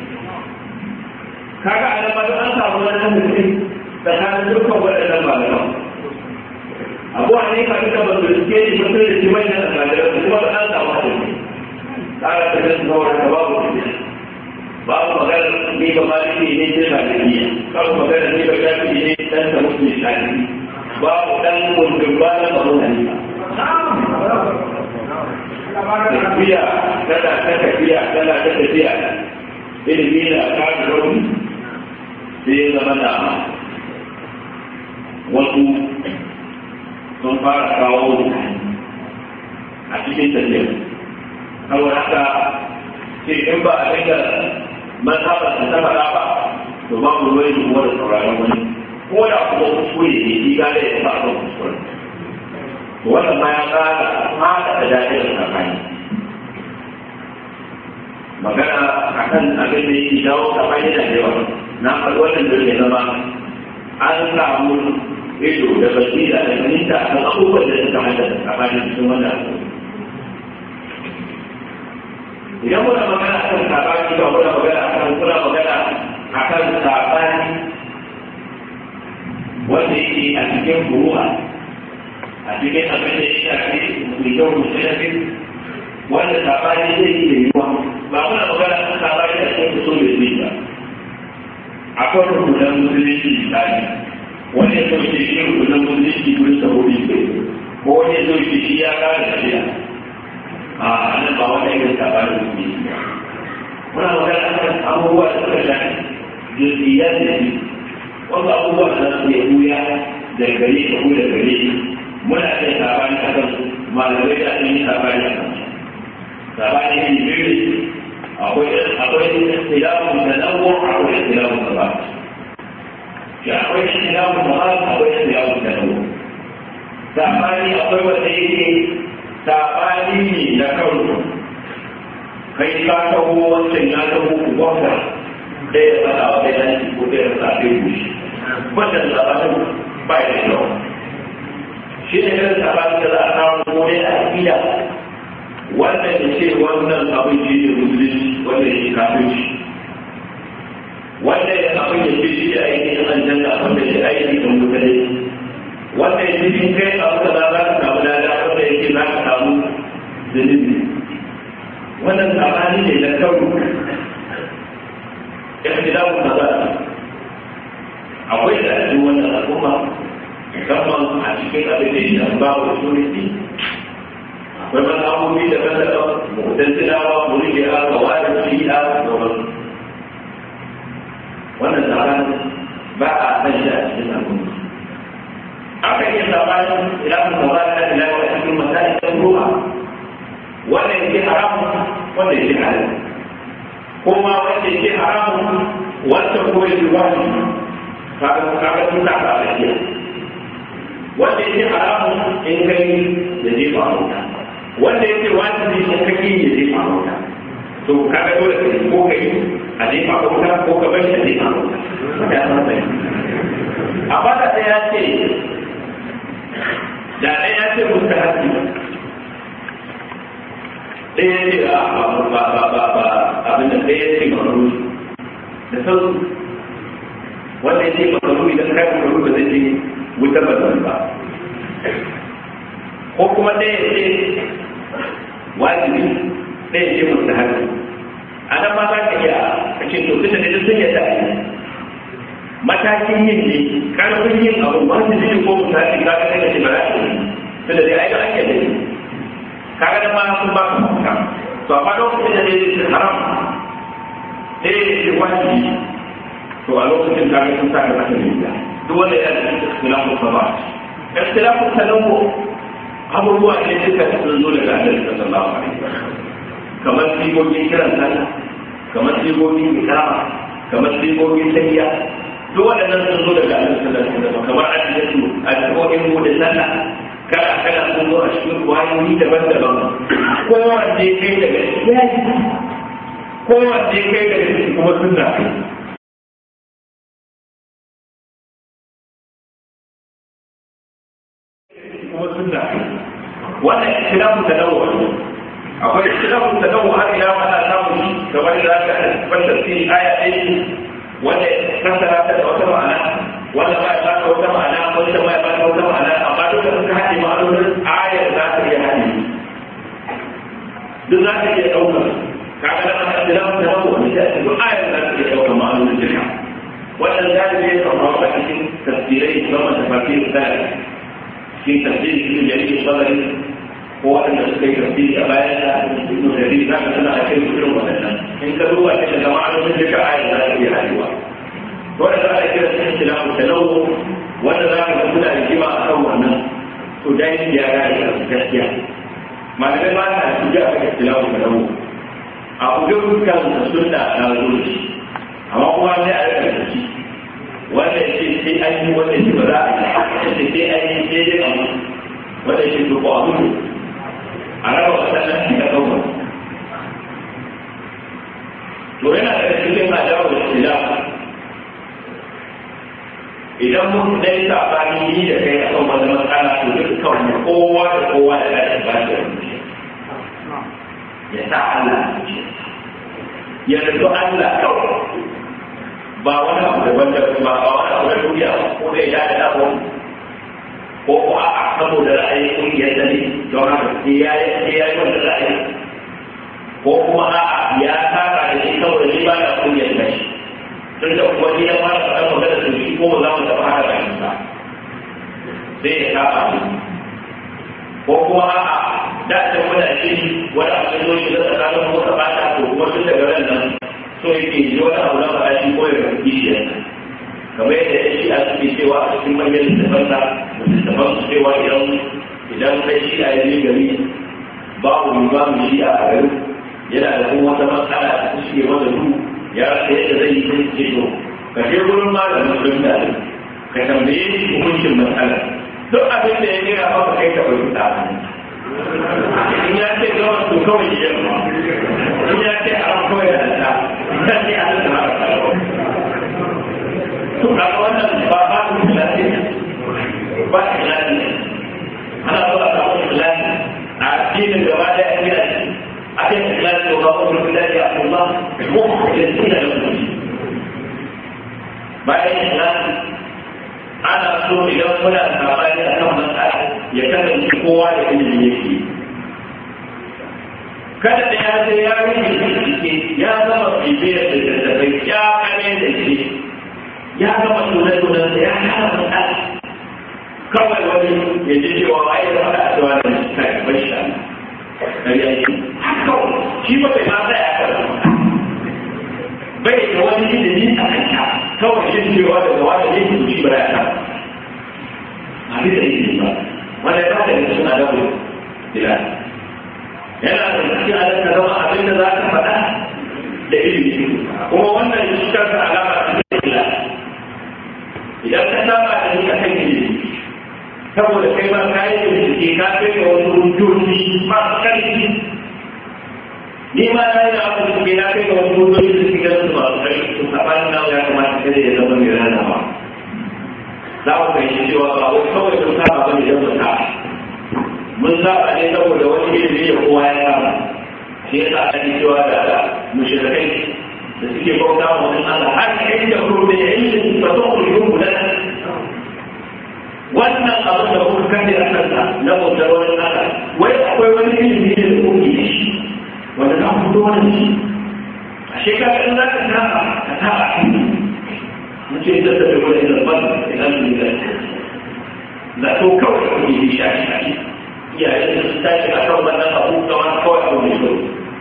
kaga a nan ma an samu wani mutum tsakanin dukkan waɗannan malaman abu a ne ka duka ba su rike ne mutum da shi manyan almajiran kuma ba an samu hadisi tsara ta gasu kawai da babu tafiya babu magana ni ba maliki ne sai ba tafiya babu magana ni ba shafi ne dan ta mutu shafi babu dan kundin ba na ba mun hanifa tafiya tana ta tafiya tana ta tafiya ilimi na kafin rauni sai ya zama da wasu sun fara kawo a cikin tafiyar saboda haka ce in ba a dinga mazhabar da ta faɗa ba to ba mu ruwai kuma da sauraron wani ko da kuma kuskure ne shi gane ya ba a kuskure to wannan ma ya ƙara fada da dajiyar tsakani magana a kan abin da yake jawo tsakani da yawa na faɗi wannan da ya zama an samu ido da basira da fahimta a kan abubuwan da suka haddasa tsakanin cikin wannan abubuwa idan muna magana akan sabani ba muna magana akan kuna magana akan sabani wanda yake a cikin buruwa a cikin abin da ya shafi rigar musulmi wanda sabani zai yi da yiwuwa ba muna magana akan sabani a cikin kusur da zai ba akwai rukunan musulunci misali wanda ya sauke shi rukunan musulunci wurin saboda ko wani ya sauke shi ya kare tafiya a nan ba wata irin labarin su ne muna magana kan abubuwa da suka shafi jinsiyar da shi wasu abubuwa da su ya buya da gare ka ko da gare shi muna da sabani a kan malamai da sun yi sabani a kan sabani ne biyu akwai akwai ikhtilafun tanawwu akwai ikhtilafun tabat ya akwai ikhtilafun tabat akwai ikhtilafun tanawwu sabani akwai wanda yake sabani ne na karo kai ka taho wancan ya taho ku gwamna da ya faɗa wa ɗaya yanki ko da ya faɗa ɗaya gushi wannan sabanin ba ya da kyau shi ne irin sabanin da za a samu ko dai a aƙida wannan ya ce wannan abin shi ne musulunci wannan ya ce kafirci wannan ya abin ya ce shi da aikin aljanna wanda ya aiki da mutane wanda ya ce in kai abu da za ka samu lada wanda ya ce za ka samu zunubi wannan sabani ne na kawo ikhtilafun nazar akwai da cikin wannan al'umma musamman a cikin abin da ya ba wa sunni akwai mazhabobi da kan daga mu'tazilawa murji'a kawari shi'a da sauran wannan sabani ba a san shi a cikin al'umma aka iya sabanin ilafin nazar da ilawa a cikin masali ta ruwa wannan yake haramun wannan yake halal kuma wanda yake haramun wanda kuma yake wajibi kaga kaga sun ta ka lafiya wanda yake haramun in kai da je ba mota wanda yake wajibi in kai ya je ba mota to kaga dole ka ko kai a je ba mota ko ka bar shi a je ba mota ya san sai amma da ya ce da ɗaya ya ce mustahabbi ɗaya ce a ba ba ba ba abin da ɗaya ce makaru da sauki wanda ya ce makaru idan kai makaru ba zai ce wutar ba zai ba ko kuma ɗaya ce wajibi ɗaya ce musu haka a nan ma za ka iya a ce to tunda da sun yadda a yi matakin yin ne karfin yin abu wajibi ko mutane ka ga kai ce ba za ka yi tunda dai ai ga ake da yi kaga da ma sun ba ka mafita to amma lokacin da zai ce haram sai ya ce wajibi to a lokacin kaga sun sa da mata ne duk wanda yana da ikhtilafu sabah ikhtilafu tanawwu abubuwa ne duka sun zo daga Annabi sallallahu alaihi wasallam kamar sigogin kiran sallah kamar sigogin ikama kamar sigogin tahiyya duk waɗannan sun zo daga Annabi sallallahu alaihi wasallam kamar addu'atu addu'o'in mu da sallah kada kana sun zo a cikin kwayoyi daban-daban kowanne kai daga ciki kowanne kai daga ciki kuma sunna kuma sunna wannan ikhtilafu tanawu akwai ikhtilafu tanawu har ila ana samu kamar da aka fanta cikin aya ɗaya wanda kasara ta da wata ma'ana wanda ba ya baka wata ma'ana wanda ba ya baka wata ma'ana amma duka suka haɗe ma'anonin ayar za ta iya haɗe duk za ta iya ɗaukar kaga da ana da lamu da lamu wani sai duk ayar za ta iya ɗaukar ma'anonin duka wannan galibi ya kan a cikin tafsirai musamman tafsir da cikin tafsiri cikin jami'in sabari ko waɗanda suka yi tafsiri a bayan da ibnu jarir za ka tana a kai irin waɗannan in ka duba ta da ma'anonin duka ayar za ta iya haɗewa wanda za a kira sun ikhtilafu tanawu wanda za ka ga suna rigima a kan wannan to dai ya gane da gaskiya malamai ba ta su ji a kan ikhtilafu tanawu a kudu dukkan da sunna na zo shi amma kuma sai a rika da shi wanda ya ce sai an yi wanda ya ba za a yi ya ce sai an yi sai dai abu wanda ya ce to ko abu a raba wasannan shi da kawai to yana da cikin adawa da ikhtilafu idan mun dai sabani ni da kai a kan wani matsala to dukkan mu kowa da kowa da ya ba da ya sa Allah ya rubu Allah kawai ba wani abu da wanda ba ba wani abu da duniya ko da ya da abu ko ko a saboda ra'ayin kungiyar da ne don haka sai ya yi sai ya yi wanda ra'ayi ko kuma a'a ya saka da shi saboda shi ba da kungiyar da shi tun da kuma ni ya fara faɗa magana da shi ko ba za mu taɓa haka da shi ba sai ya saba shi ko kuma a'a da ta muna shi wani abu da zoci da tsakanin mota ba ta ko kuma tun daga ran nan so yake ji wani abu na faɗa shi ko ya rufi shi yana kamar yadda ya shi a suke cewa a cikin manyan littafan da littafan su cewa idan idan kai shi a yanzu gari babu limamin shi a garin yana da kuma wata matsala da ta shige masa duhu ya rasa yadda zai yi sai ce to ka je gurin malamin sunna ne ka tambaye shi hukuncin matsalar duk abin da ya gina maka kai ka bai fita kawai ya yi in ya ce haram kawai da ta ya ce a da haram to a wannan ba ba ku lafiya ba ku lafiya ana so a samu lafiya a addinin gaba da ya gina shi a kan lafiya ba ku lafiya a kuma ko da suna da kuma bayan lafiya ana so idan muna sabani a kan matsala ya kasance kowa da ilimi yake kada da ya ce ya rike bincike ya zama bibiyar da tattafai ya kane da shi ya gama tunan-tunan da ya kama matsala kawai wani ya ji cewa ai da faɗa a cewa da kai bai sha kariya ce haka shi ba bai ma tsaya kan bai da wani ilimi a kanta kawai shi cewa daga wani ne su shi ba ya kama a bisa ilimi ba wanda ya bada da suna da wuri ila yana da cikin alaƙa zama abin da za ka faɗa da ilimi kuma wannan shi kansa alama ta ila idan ka saba da ni akan ilimi saboda kai ma ka yi bincike ka kai ga wasu hujjoji masu ƙarfi ni ma na yi abu da ke na kai ga wasu hujjoji da suke ganin masu ƙarfi to sabanin nan ya kamata kada ya zama mai ranawa za mu fahimci cewa ba wai kawai sun saba ba ne don mu saba mun saba ne saboda wani ilimi da kowa ya saba shi yasa ake cewa da mushrikai da suke bauta wa wani Allah har kai da kuma da ilimi ba to ku yi mu da wannan abu da kuka kace a kansa na bautar wani Allah wai akwai wani ilimi da kuke da shi wanda ka fito wani shi a shekara in za ka saba ka saba mutum da ta wani zarban idan su da da to kawai da kuma yi shashi shashi iyayen da su tashi a kan wannan abu da wani kawai abu mai kyau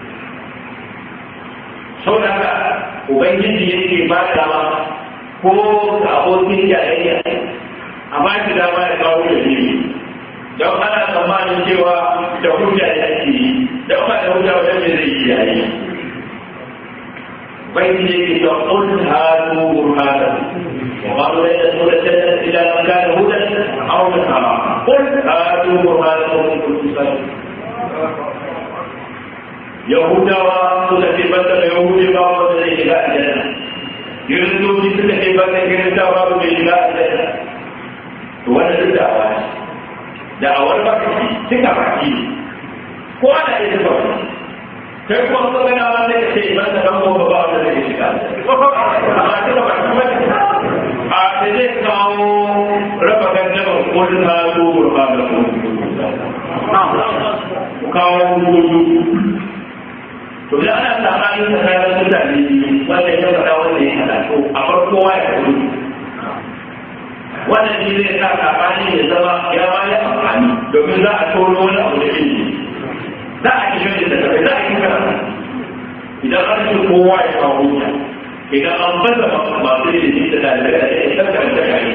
sau da haka ubangiji yake ba da ma ko ga abokin jayayya a ba shi dama ya kawo da biyu don ana tsammanin cewa da hujja ya ke yi don ba da hujja wajen mai zai yi yayi بين قل هاتوا برهانكم وقالوا لن تدخل الجنة إلا من كان هدى أو نصارى قل هاتوا برهانكم إن كنتم صادقين يهودا وسكتبت يهود بعض الذين إلى الجنة يرسلوا بسكتبت كنتا بعض إلى الجنة وانا الدعوة دعوة البكي تكفى ko ana iya tafi kai kuma so gana ba sai ka ce ban da dan gobe ba wanda zai shiga amma kika ba kuma a da zai kawo raba gangamin kudin ha zo ba da ku kawo gudu to da ana tsakanin tsakanin mutane wanda ya faɗa wanda ya hada to a farko wa ya gudu wannan shi zai sa tsakanin ya zama ya ba ya amfani domin za a tono wani abu da ilimi za a ki shirya da kafai za a ki karatu idan an ce kowa ya kawo hujja idan an baza masu ilimi da dalibai da ya san karanta kare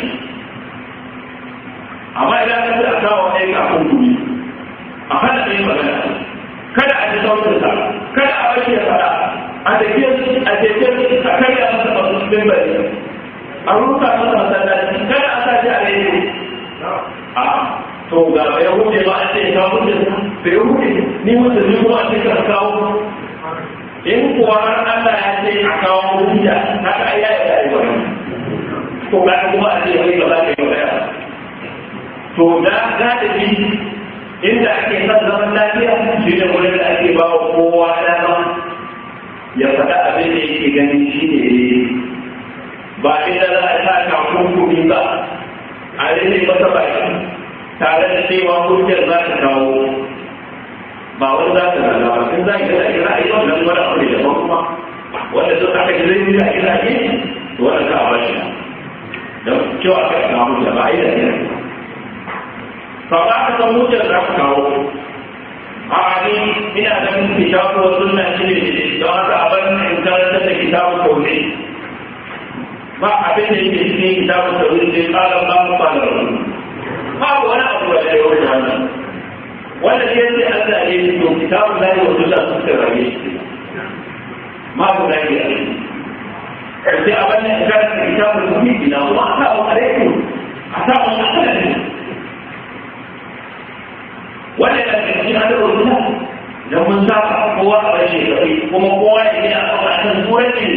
amma idan ka a kawo ɗaya kafin gumi a hana ɗaya magana kada a ji sautinsa kada a bashi ya fada a tafiye a tafiye a karya masa masu cikin bari a ruka masa masallaci kada a sa shi a rediyo a to ga bai hude ba a ce ka hude bai hude ni wanda ni kuma a ce ka kawo in kuwa har Allah ya ce a kawo hujja haka ai ya yi da wani to ga kuma a ce wai gaba da yau to da ga da bi inda ake son zaman lafiya shi ne wurin da ake ba wa kowa dama ya faɗa abin da yake ganin shi ne ba inda za a sa takunkumi ba a rage masa baki tare da cewa hujjar za ta kawo ba wani za ta zaga ba sun za ki da ake ra'ayi wannan wani abu ne daban kuma wanda sun aka ji zai da ake ra'ayi to wannan ka ba shi don cewa aka kawo hujja ba a yi da ke ba za ka san hujjar za ka kawo a ni ina ganin kitabu wa sunna shi ne don haka a bar in karanta da kitabu kaune ba abin da yake cikin kitabu kaune sai kala ba mu fara babu wani abu da ya wuce wannan wanda ke sai Allah ne ya to kitabu da ya wuce Allah suka rage shi ma ku da ya sai a bar in karanta kitabu kaune ina kuma a sa wa alaikum a sa wa alaikum wanda da ke cikin adar wata dan mun sa kowa a bashi kai kuma kowa ya yi a kan turanci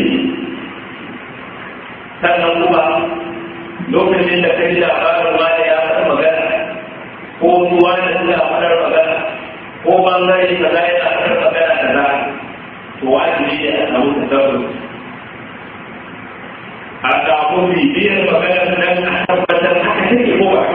sannan kuma lokacin da kai labarin ma da ya faɗa magana ko ruwa da suna faɗar magana ko bangare kaza yana faɗar magana kaza to wajibi ne a samu tasarruf a samu bibiyar maganar nan a tabbatar haka take ko ba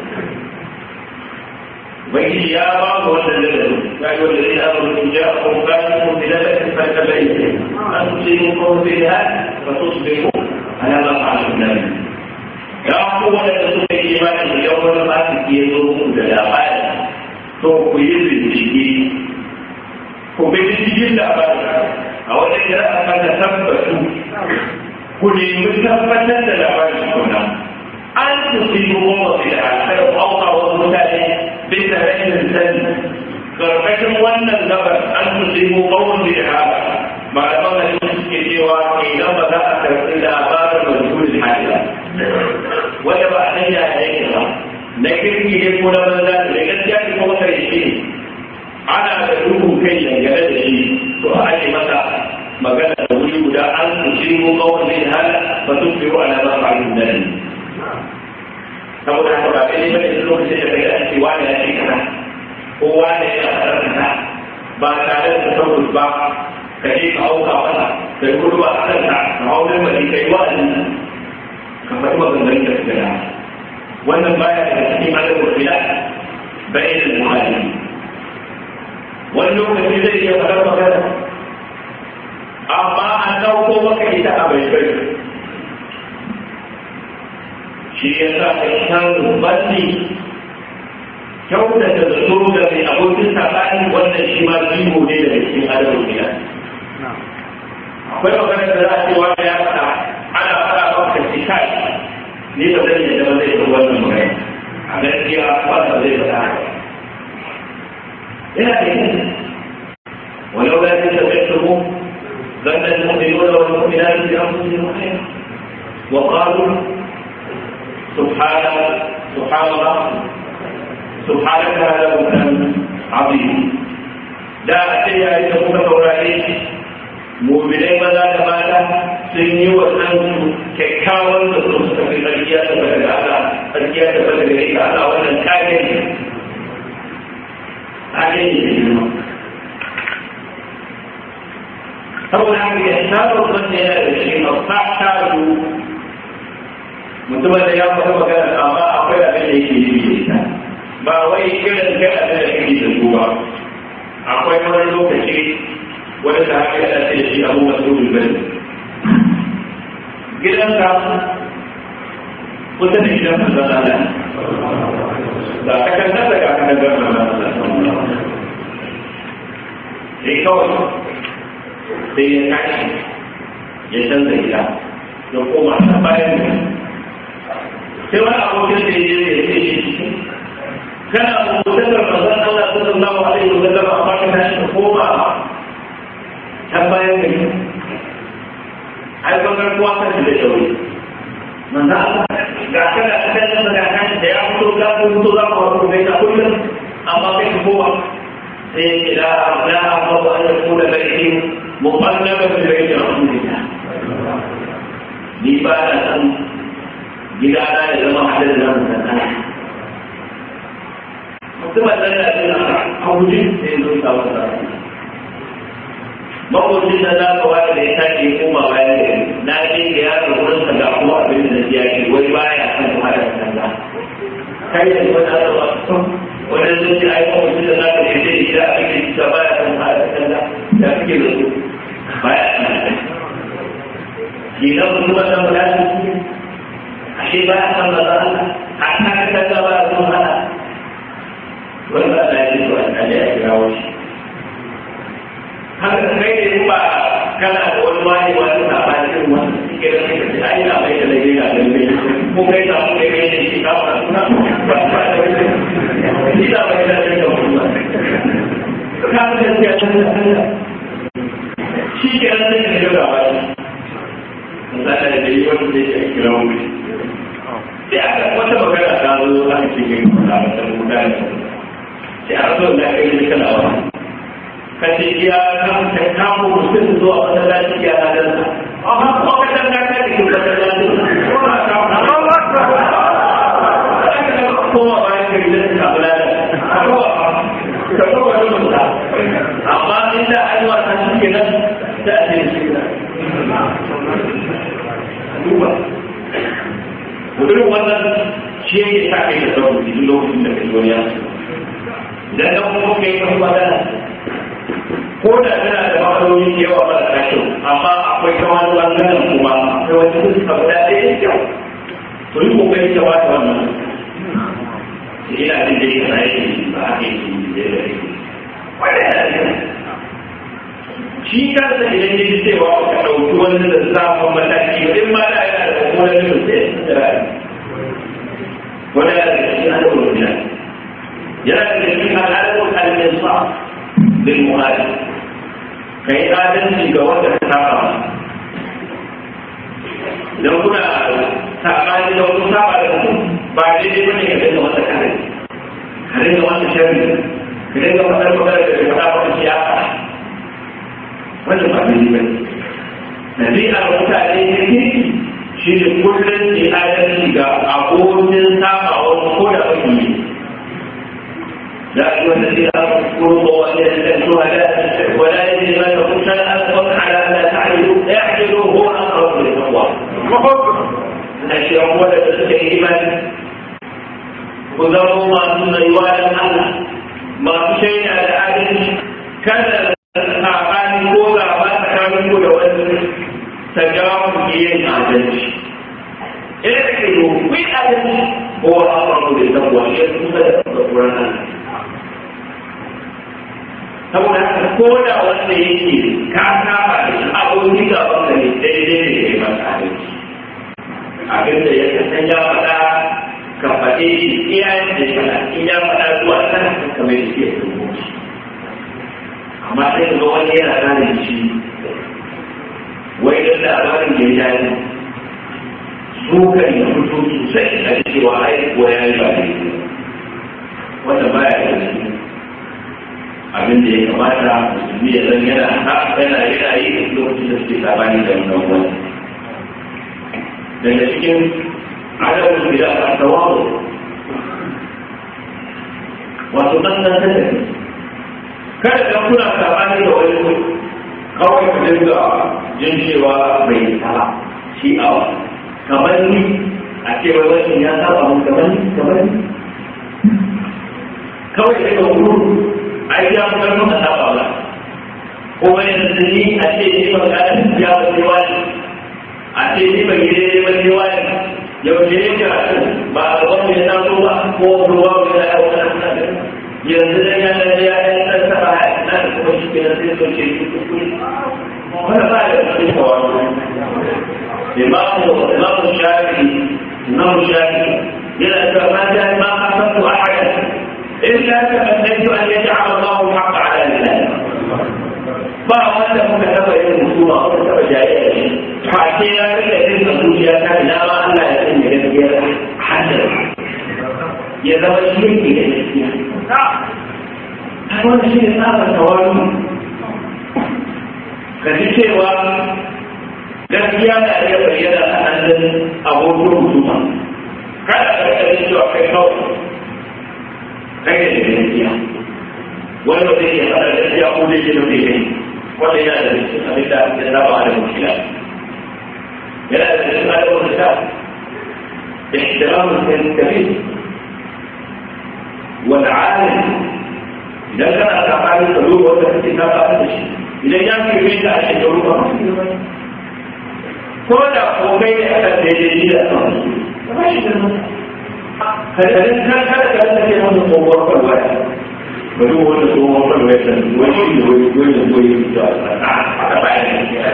ubangiji ya ba mu wannan lalata ya yi wanda zai amuru in ja ko gani ko bilala in farka bai an ce mu ko bai ha ba so su bai ko ana ba a sunan ya ku wanda suka yi imani idan wani fasiki ya zo muku da labari to ku yi bincike ku bi cikin labari a wajen da aka ka tabbatu ku nemi tabbatar da labarin kuna an su fi goma fi da alkar auka wasu mutane bisa rashin sani karkashin wannan gabar an su fi goma fi da haka malaman da suke cewa idan ba za a karɓi labarin majhulul hali wanda ba a sanya da yake ba na kirki ne ko na banza da gaskiya ne ko wata yake ana da duhun kai dangane da shi to a ake masa magana da wuri guda an tusiru kawai zai hal fa tusbiru ala ma fa'alun nan saboda haka ba kai bane duk lokacin da kai an ce wani ya ce kaza ko wani ya fara kaza ba tare da tabbus ba ka je ka auka wata da gudu a kanka ka haurin bari kai wa'azin nan ka faɗi maganganun da suka da wannan baya da cikin adabul bila bayan al-muhalli wani lokaci zai iya faɗar magana amma an ɗauko maka ita a bai bai shi ya sa ka shan banni kyautata da so da mai abokin sabani wannan shi ma jiho ne daga cikin adabul bila akwai magana da za a ce wanda ya faɗa ana faɗa maka shi kai ni ba zan yadda ba zai yi wannan magana a gaskiya wanda zai faɗa yana da yin ولو لا تتبعته ظن المؤمنون والمؤمنات بانفسهم خيرا وقالوا سبحان سبحان الله سبحانك هذا بهتان عظيم لا أتي إذا كنت توراني mu'minai maza da mata sun yi wa ɗansu kyakkyawan da su suka fi tsarkiya da bada da Allah tsarkiya da bada da ita Allah wannan kage ne kage ne da girma saboda haka ya shaɗa wanda yana da shi a fata su mutumin da ya faɗi magana amma akwai abin da yake yi da ita ba wai irin kai abin da kake da su ba akwai wani lokaci wani da haka yana ce shi abu masu bane gidanka kusa da gidan manzon Allah da ka kan nasa ka kan ga manzon Allah sai kawai sai ya kashi ya canza gida ya koma ta bayan sai wani abokin da ya ya ce shi kana abokin da manzon Allah sallallahu alaihi wa sallam amma ka tashi ka koma ta bayan gari ai bangar kuwa kan da shauri manzo Allah ga kana kan da ga kan da ya fito ga fito za ku wato bai ta kullum amma kai ku kowa sai ila la aqwa an yakuna baiti muqallaba bi baiti rasulillah ni ba da san gida na ya zama hadin da mun san mutum da ya a guje sai zo ta wata makwabcin da za ka wata da ya tashi ya koma bayan da na je da ya ga wurin ka ga kuma abin da ya ce wai baya kan kuma da kanza kai da wani da ba su wani zai ce ai makwabcin da za ka je da gida a cikin gida baya kan kuma da kanza da kake da su baya kan da Gina mutum da mu lafi ashe baya kan da za a kan kanza baya kan hana wani ba da ya ce to a ya kira wani haka kai ne ba kana da wani wani wani na ba cikin wani suke da suke da ai na bai da laifi na da laifi ko kai na ku kai ne shi ka fara suna ba ba da wani shi da bai da laifi da wani ka da gaskiya can da Allah shi ke nan sai da gaba misali da yi wani da ya kira wani sai aka wata magana ta zo aka ce kai kuma ta mutane sai a zo da kai ne kana wani ka ce iya kan ka kamo mutum zuwa masallaci ya hadar sa amma kuma ka san ka kai cikin masallaci ko na ka kowa bayan ka gidan ka bula da ka kowa ka kowa da mutum amma inda an yi wasa shi ke nan da a ce shi ke duba mutum wannan shi yake sa kai da sauran duk lokacin da kai wani ya idan da kuma kai kan magana ko da tana da matsaloli da yawa ba da kyau amma akwai kamar bangaren kuma akwai wani fuska guda ɗaya da kyau to yi kokari ka bata wannan ina jin dai kana yake ba a yi da ya da wanda yana da shi kansa idan ya ji cewa ka ɗauki wani da zafin mataki ba in ma da yana da kuma wani da sai da rayu wanda yana da cikin adabul bilal yana da cikin al'adabul al-insaf bil muhadith kai adalci ga wanda ka saba idan kuna sabani da wani saba da mutum ba daidai bane ka dinga masa kare ka dinga masa sharri ka dinga masa magana da ka saba da siyasa wannan ba daidai bane nabi'ar mutane ne kirki shi ne kullum ke adalci ga abokin saba wani ko da wani ne يا أيها الذين آمنوا اذكروا مواضيع الشهداء ولا يجرمنكم شنآن على أن لا تعدلوا اعدلوا هو أقرب للتقوى. الأشياء أولا تسكي إيمان وذروا ما دون رواية الله ما في شيء على عدل كذا saɓani ko gaba tsakanin ku da wani ta jawo ku yin adalci. Ina da ke yi kuyi adalci ko a faru da tabuwa shi ya kusa da tsoron Allah. Saboda haka ko da wanda yake ka saba da shi abokin gaban da ne daidai ne kai masa adalci. Abin da ya kasan ya faɗa ka faɗe shi iyayen da ya faɗa in ya faɗa zuwa sana kamar da ke rubuci. amma sai ga wani yana gane shi wai don labarin da ya yi su kan yi fito sosai a cewa ai ko ya yi ba ne wanda ba ya yi abin da ya kamata musulmi ya zan yana yana yana yi lokacin da suke sabani da wannan wani daga cikin adabin da ya tawawo wato nan nan ta tafi kada da kuna sabani da wani kawai ku dinga jin cewa bai saba shi awa kamar ni a ce wai wani ya saba mun kamar ni kamar ni kawai sai ka wuru ai ya mu karnu a saba ba kuma yanzu ni a ce ni ba ga ya wani wani a ce ni ba gide ne wani wani yau ne ya ba a wani ya taso ba ko ruwa wani ya wani yanzu da ya da ya ya san saba na da kuma shi ke sai so ke yi kuskure wanda ba da cikin kawai imamu imamu shafi imamu shafi yana da ma da ma hasantu ahada illa tamannaitu an yaj'ala Allahu al-haqq ala lisan ba wanda muka taba yin musuma ko taba jayayya shi fa ke ya rika yin zuciya ta ina ma Allah ya sanya gaskiyar hadar ya zama shi yake da gaskiya wanda shi ne tsarin tawari ka ji cewa gaskiya na iya bayyana a hannun abokin hukuma kada ka rika jin cewa kai kawai kai da gaskiya wani ba zai iya fara gaskiya ko zai ji nufi kai wanda yana da cikin abin da ya raba da mutila yana da cikin adabin da ta احترام الكبير والعالم idan kana tsakanin ka duba wanda kake ta ba da shi idan ya fi mai da ake da ruwa ko da ko kai ne aka daidai ni da kan ba shi da kadarin kan kada ka rasa ke wani tsohuwar kwalwa ya ba duk wani tsohuwar kwalwa ya san wani shi ne wani wani da wani da a bayan da ke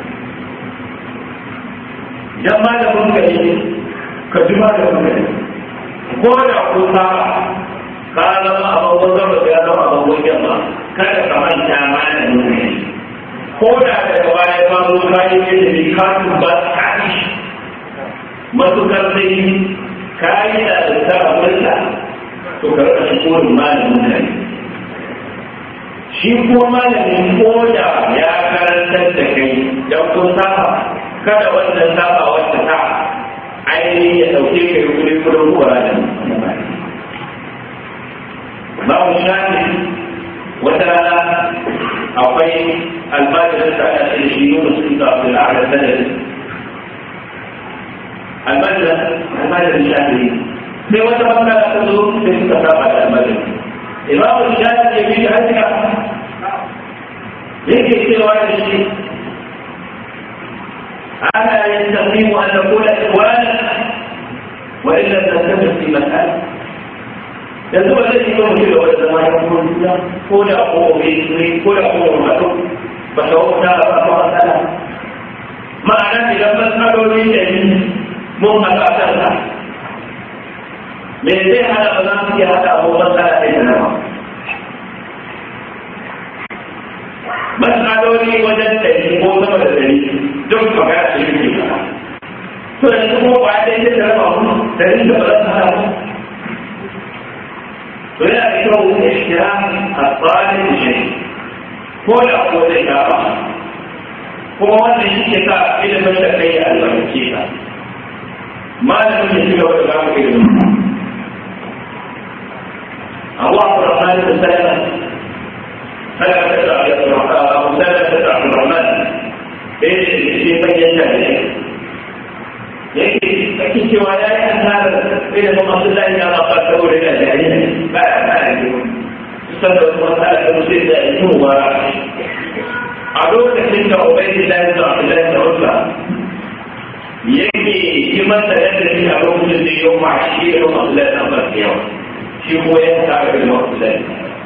idan ma da mun ka ne ka ji ma da mun ka ne ko da ko sa ka zama abubuwan zama ya zama abubuwan yamma kada ka manta mana nuna ko da daga baya ba zo kayi ne da ni ka ba ka yi matukar sai kayi da ta abinda to ka rika shi korin malamin mutane shi kuma malamin ko da ya karantar da kai don kun saba kada wannan saba wata ta ainihin ya ɗauke kai kudin kudin kuwa da babu shafi wata rana akwai almajirin da aka ce shi yunus ibn abdul a'la sanad almajirin almajirin shafi sai wata matsala ta zo sai suka saba da almajirin imamu shafi ya bi hajjika yake cewa da shi ana yastaqimu an naqula ikhwana wa illa tantafi fi mas'ala yanzu ba zai yi ba mutum da wani zama ya kuma duniya ko da ko ne ko da ko mutu ba ta wata ba ba matsala ma'ana idan matsaloli da ni mun haɗa a kansa me zai hana ba za mu iya haɗa abubuwan matsala ɗaya da nama matsaloli wajen ɗari ko sama da ɗari duk magana ce yake ba to yanzu kuma ba ɗaya da raba mu ɗari da ba za su haɗa mu ولا يكون احترام الطالب شيء كل أقوى الإجابة هو أن الشتاء إلى من تكي المكيكة ما لم يجب وتقام إلى الله الرحمن وسلم فلا تدع أبو سلمة تدع الرحمن بين الشيء ينتهي yake ake cewa ya yi asarar ilimin abdullahi ya ba ta wuri da jarirai ba ya ba ya yi kusan da wasu matsala da musu da yi wa a lokacin da ubaidi da yanzu abdullahi da rufa yake yi masa yadda shi a lokacin da yau ma shi ilimin abdullahi na masu yawa shi ko ya tsara ilimin abdullahi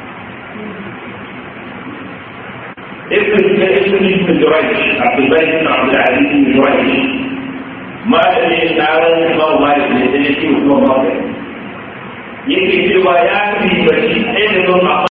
ابن ابن ابن جريج عبد الملك بن عبد العزيز بن جريج malami ya taron imam malik ne da yake kuma malik yake cewa ya fi bari ilimin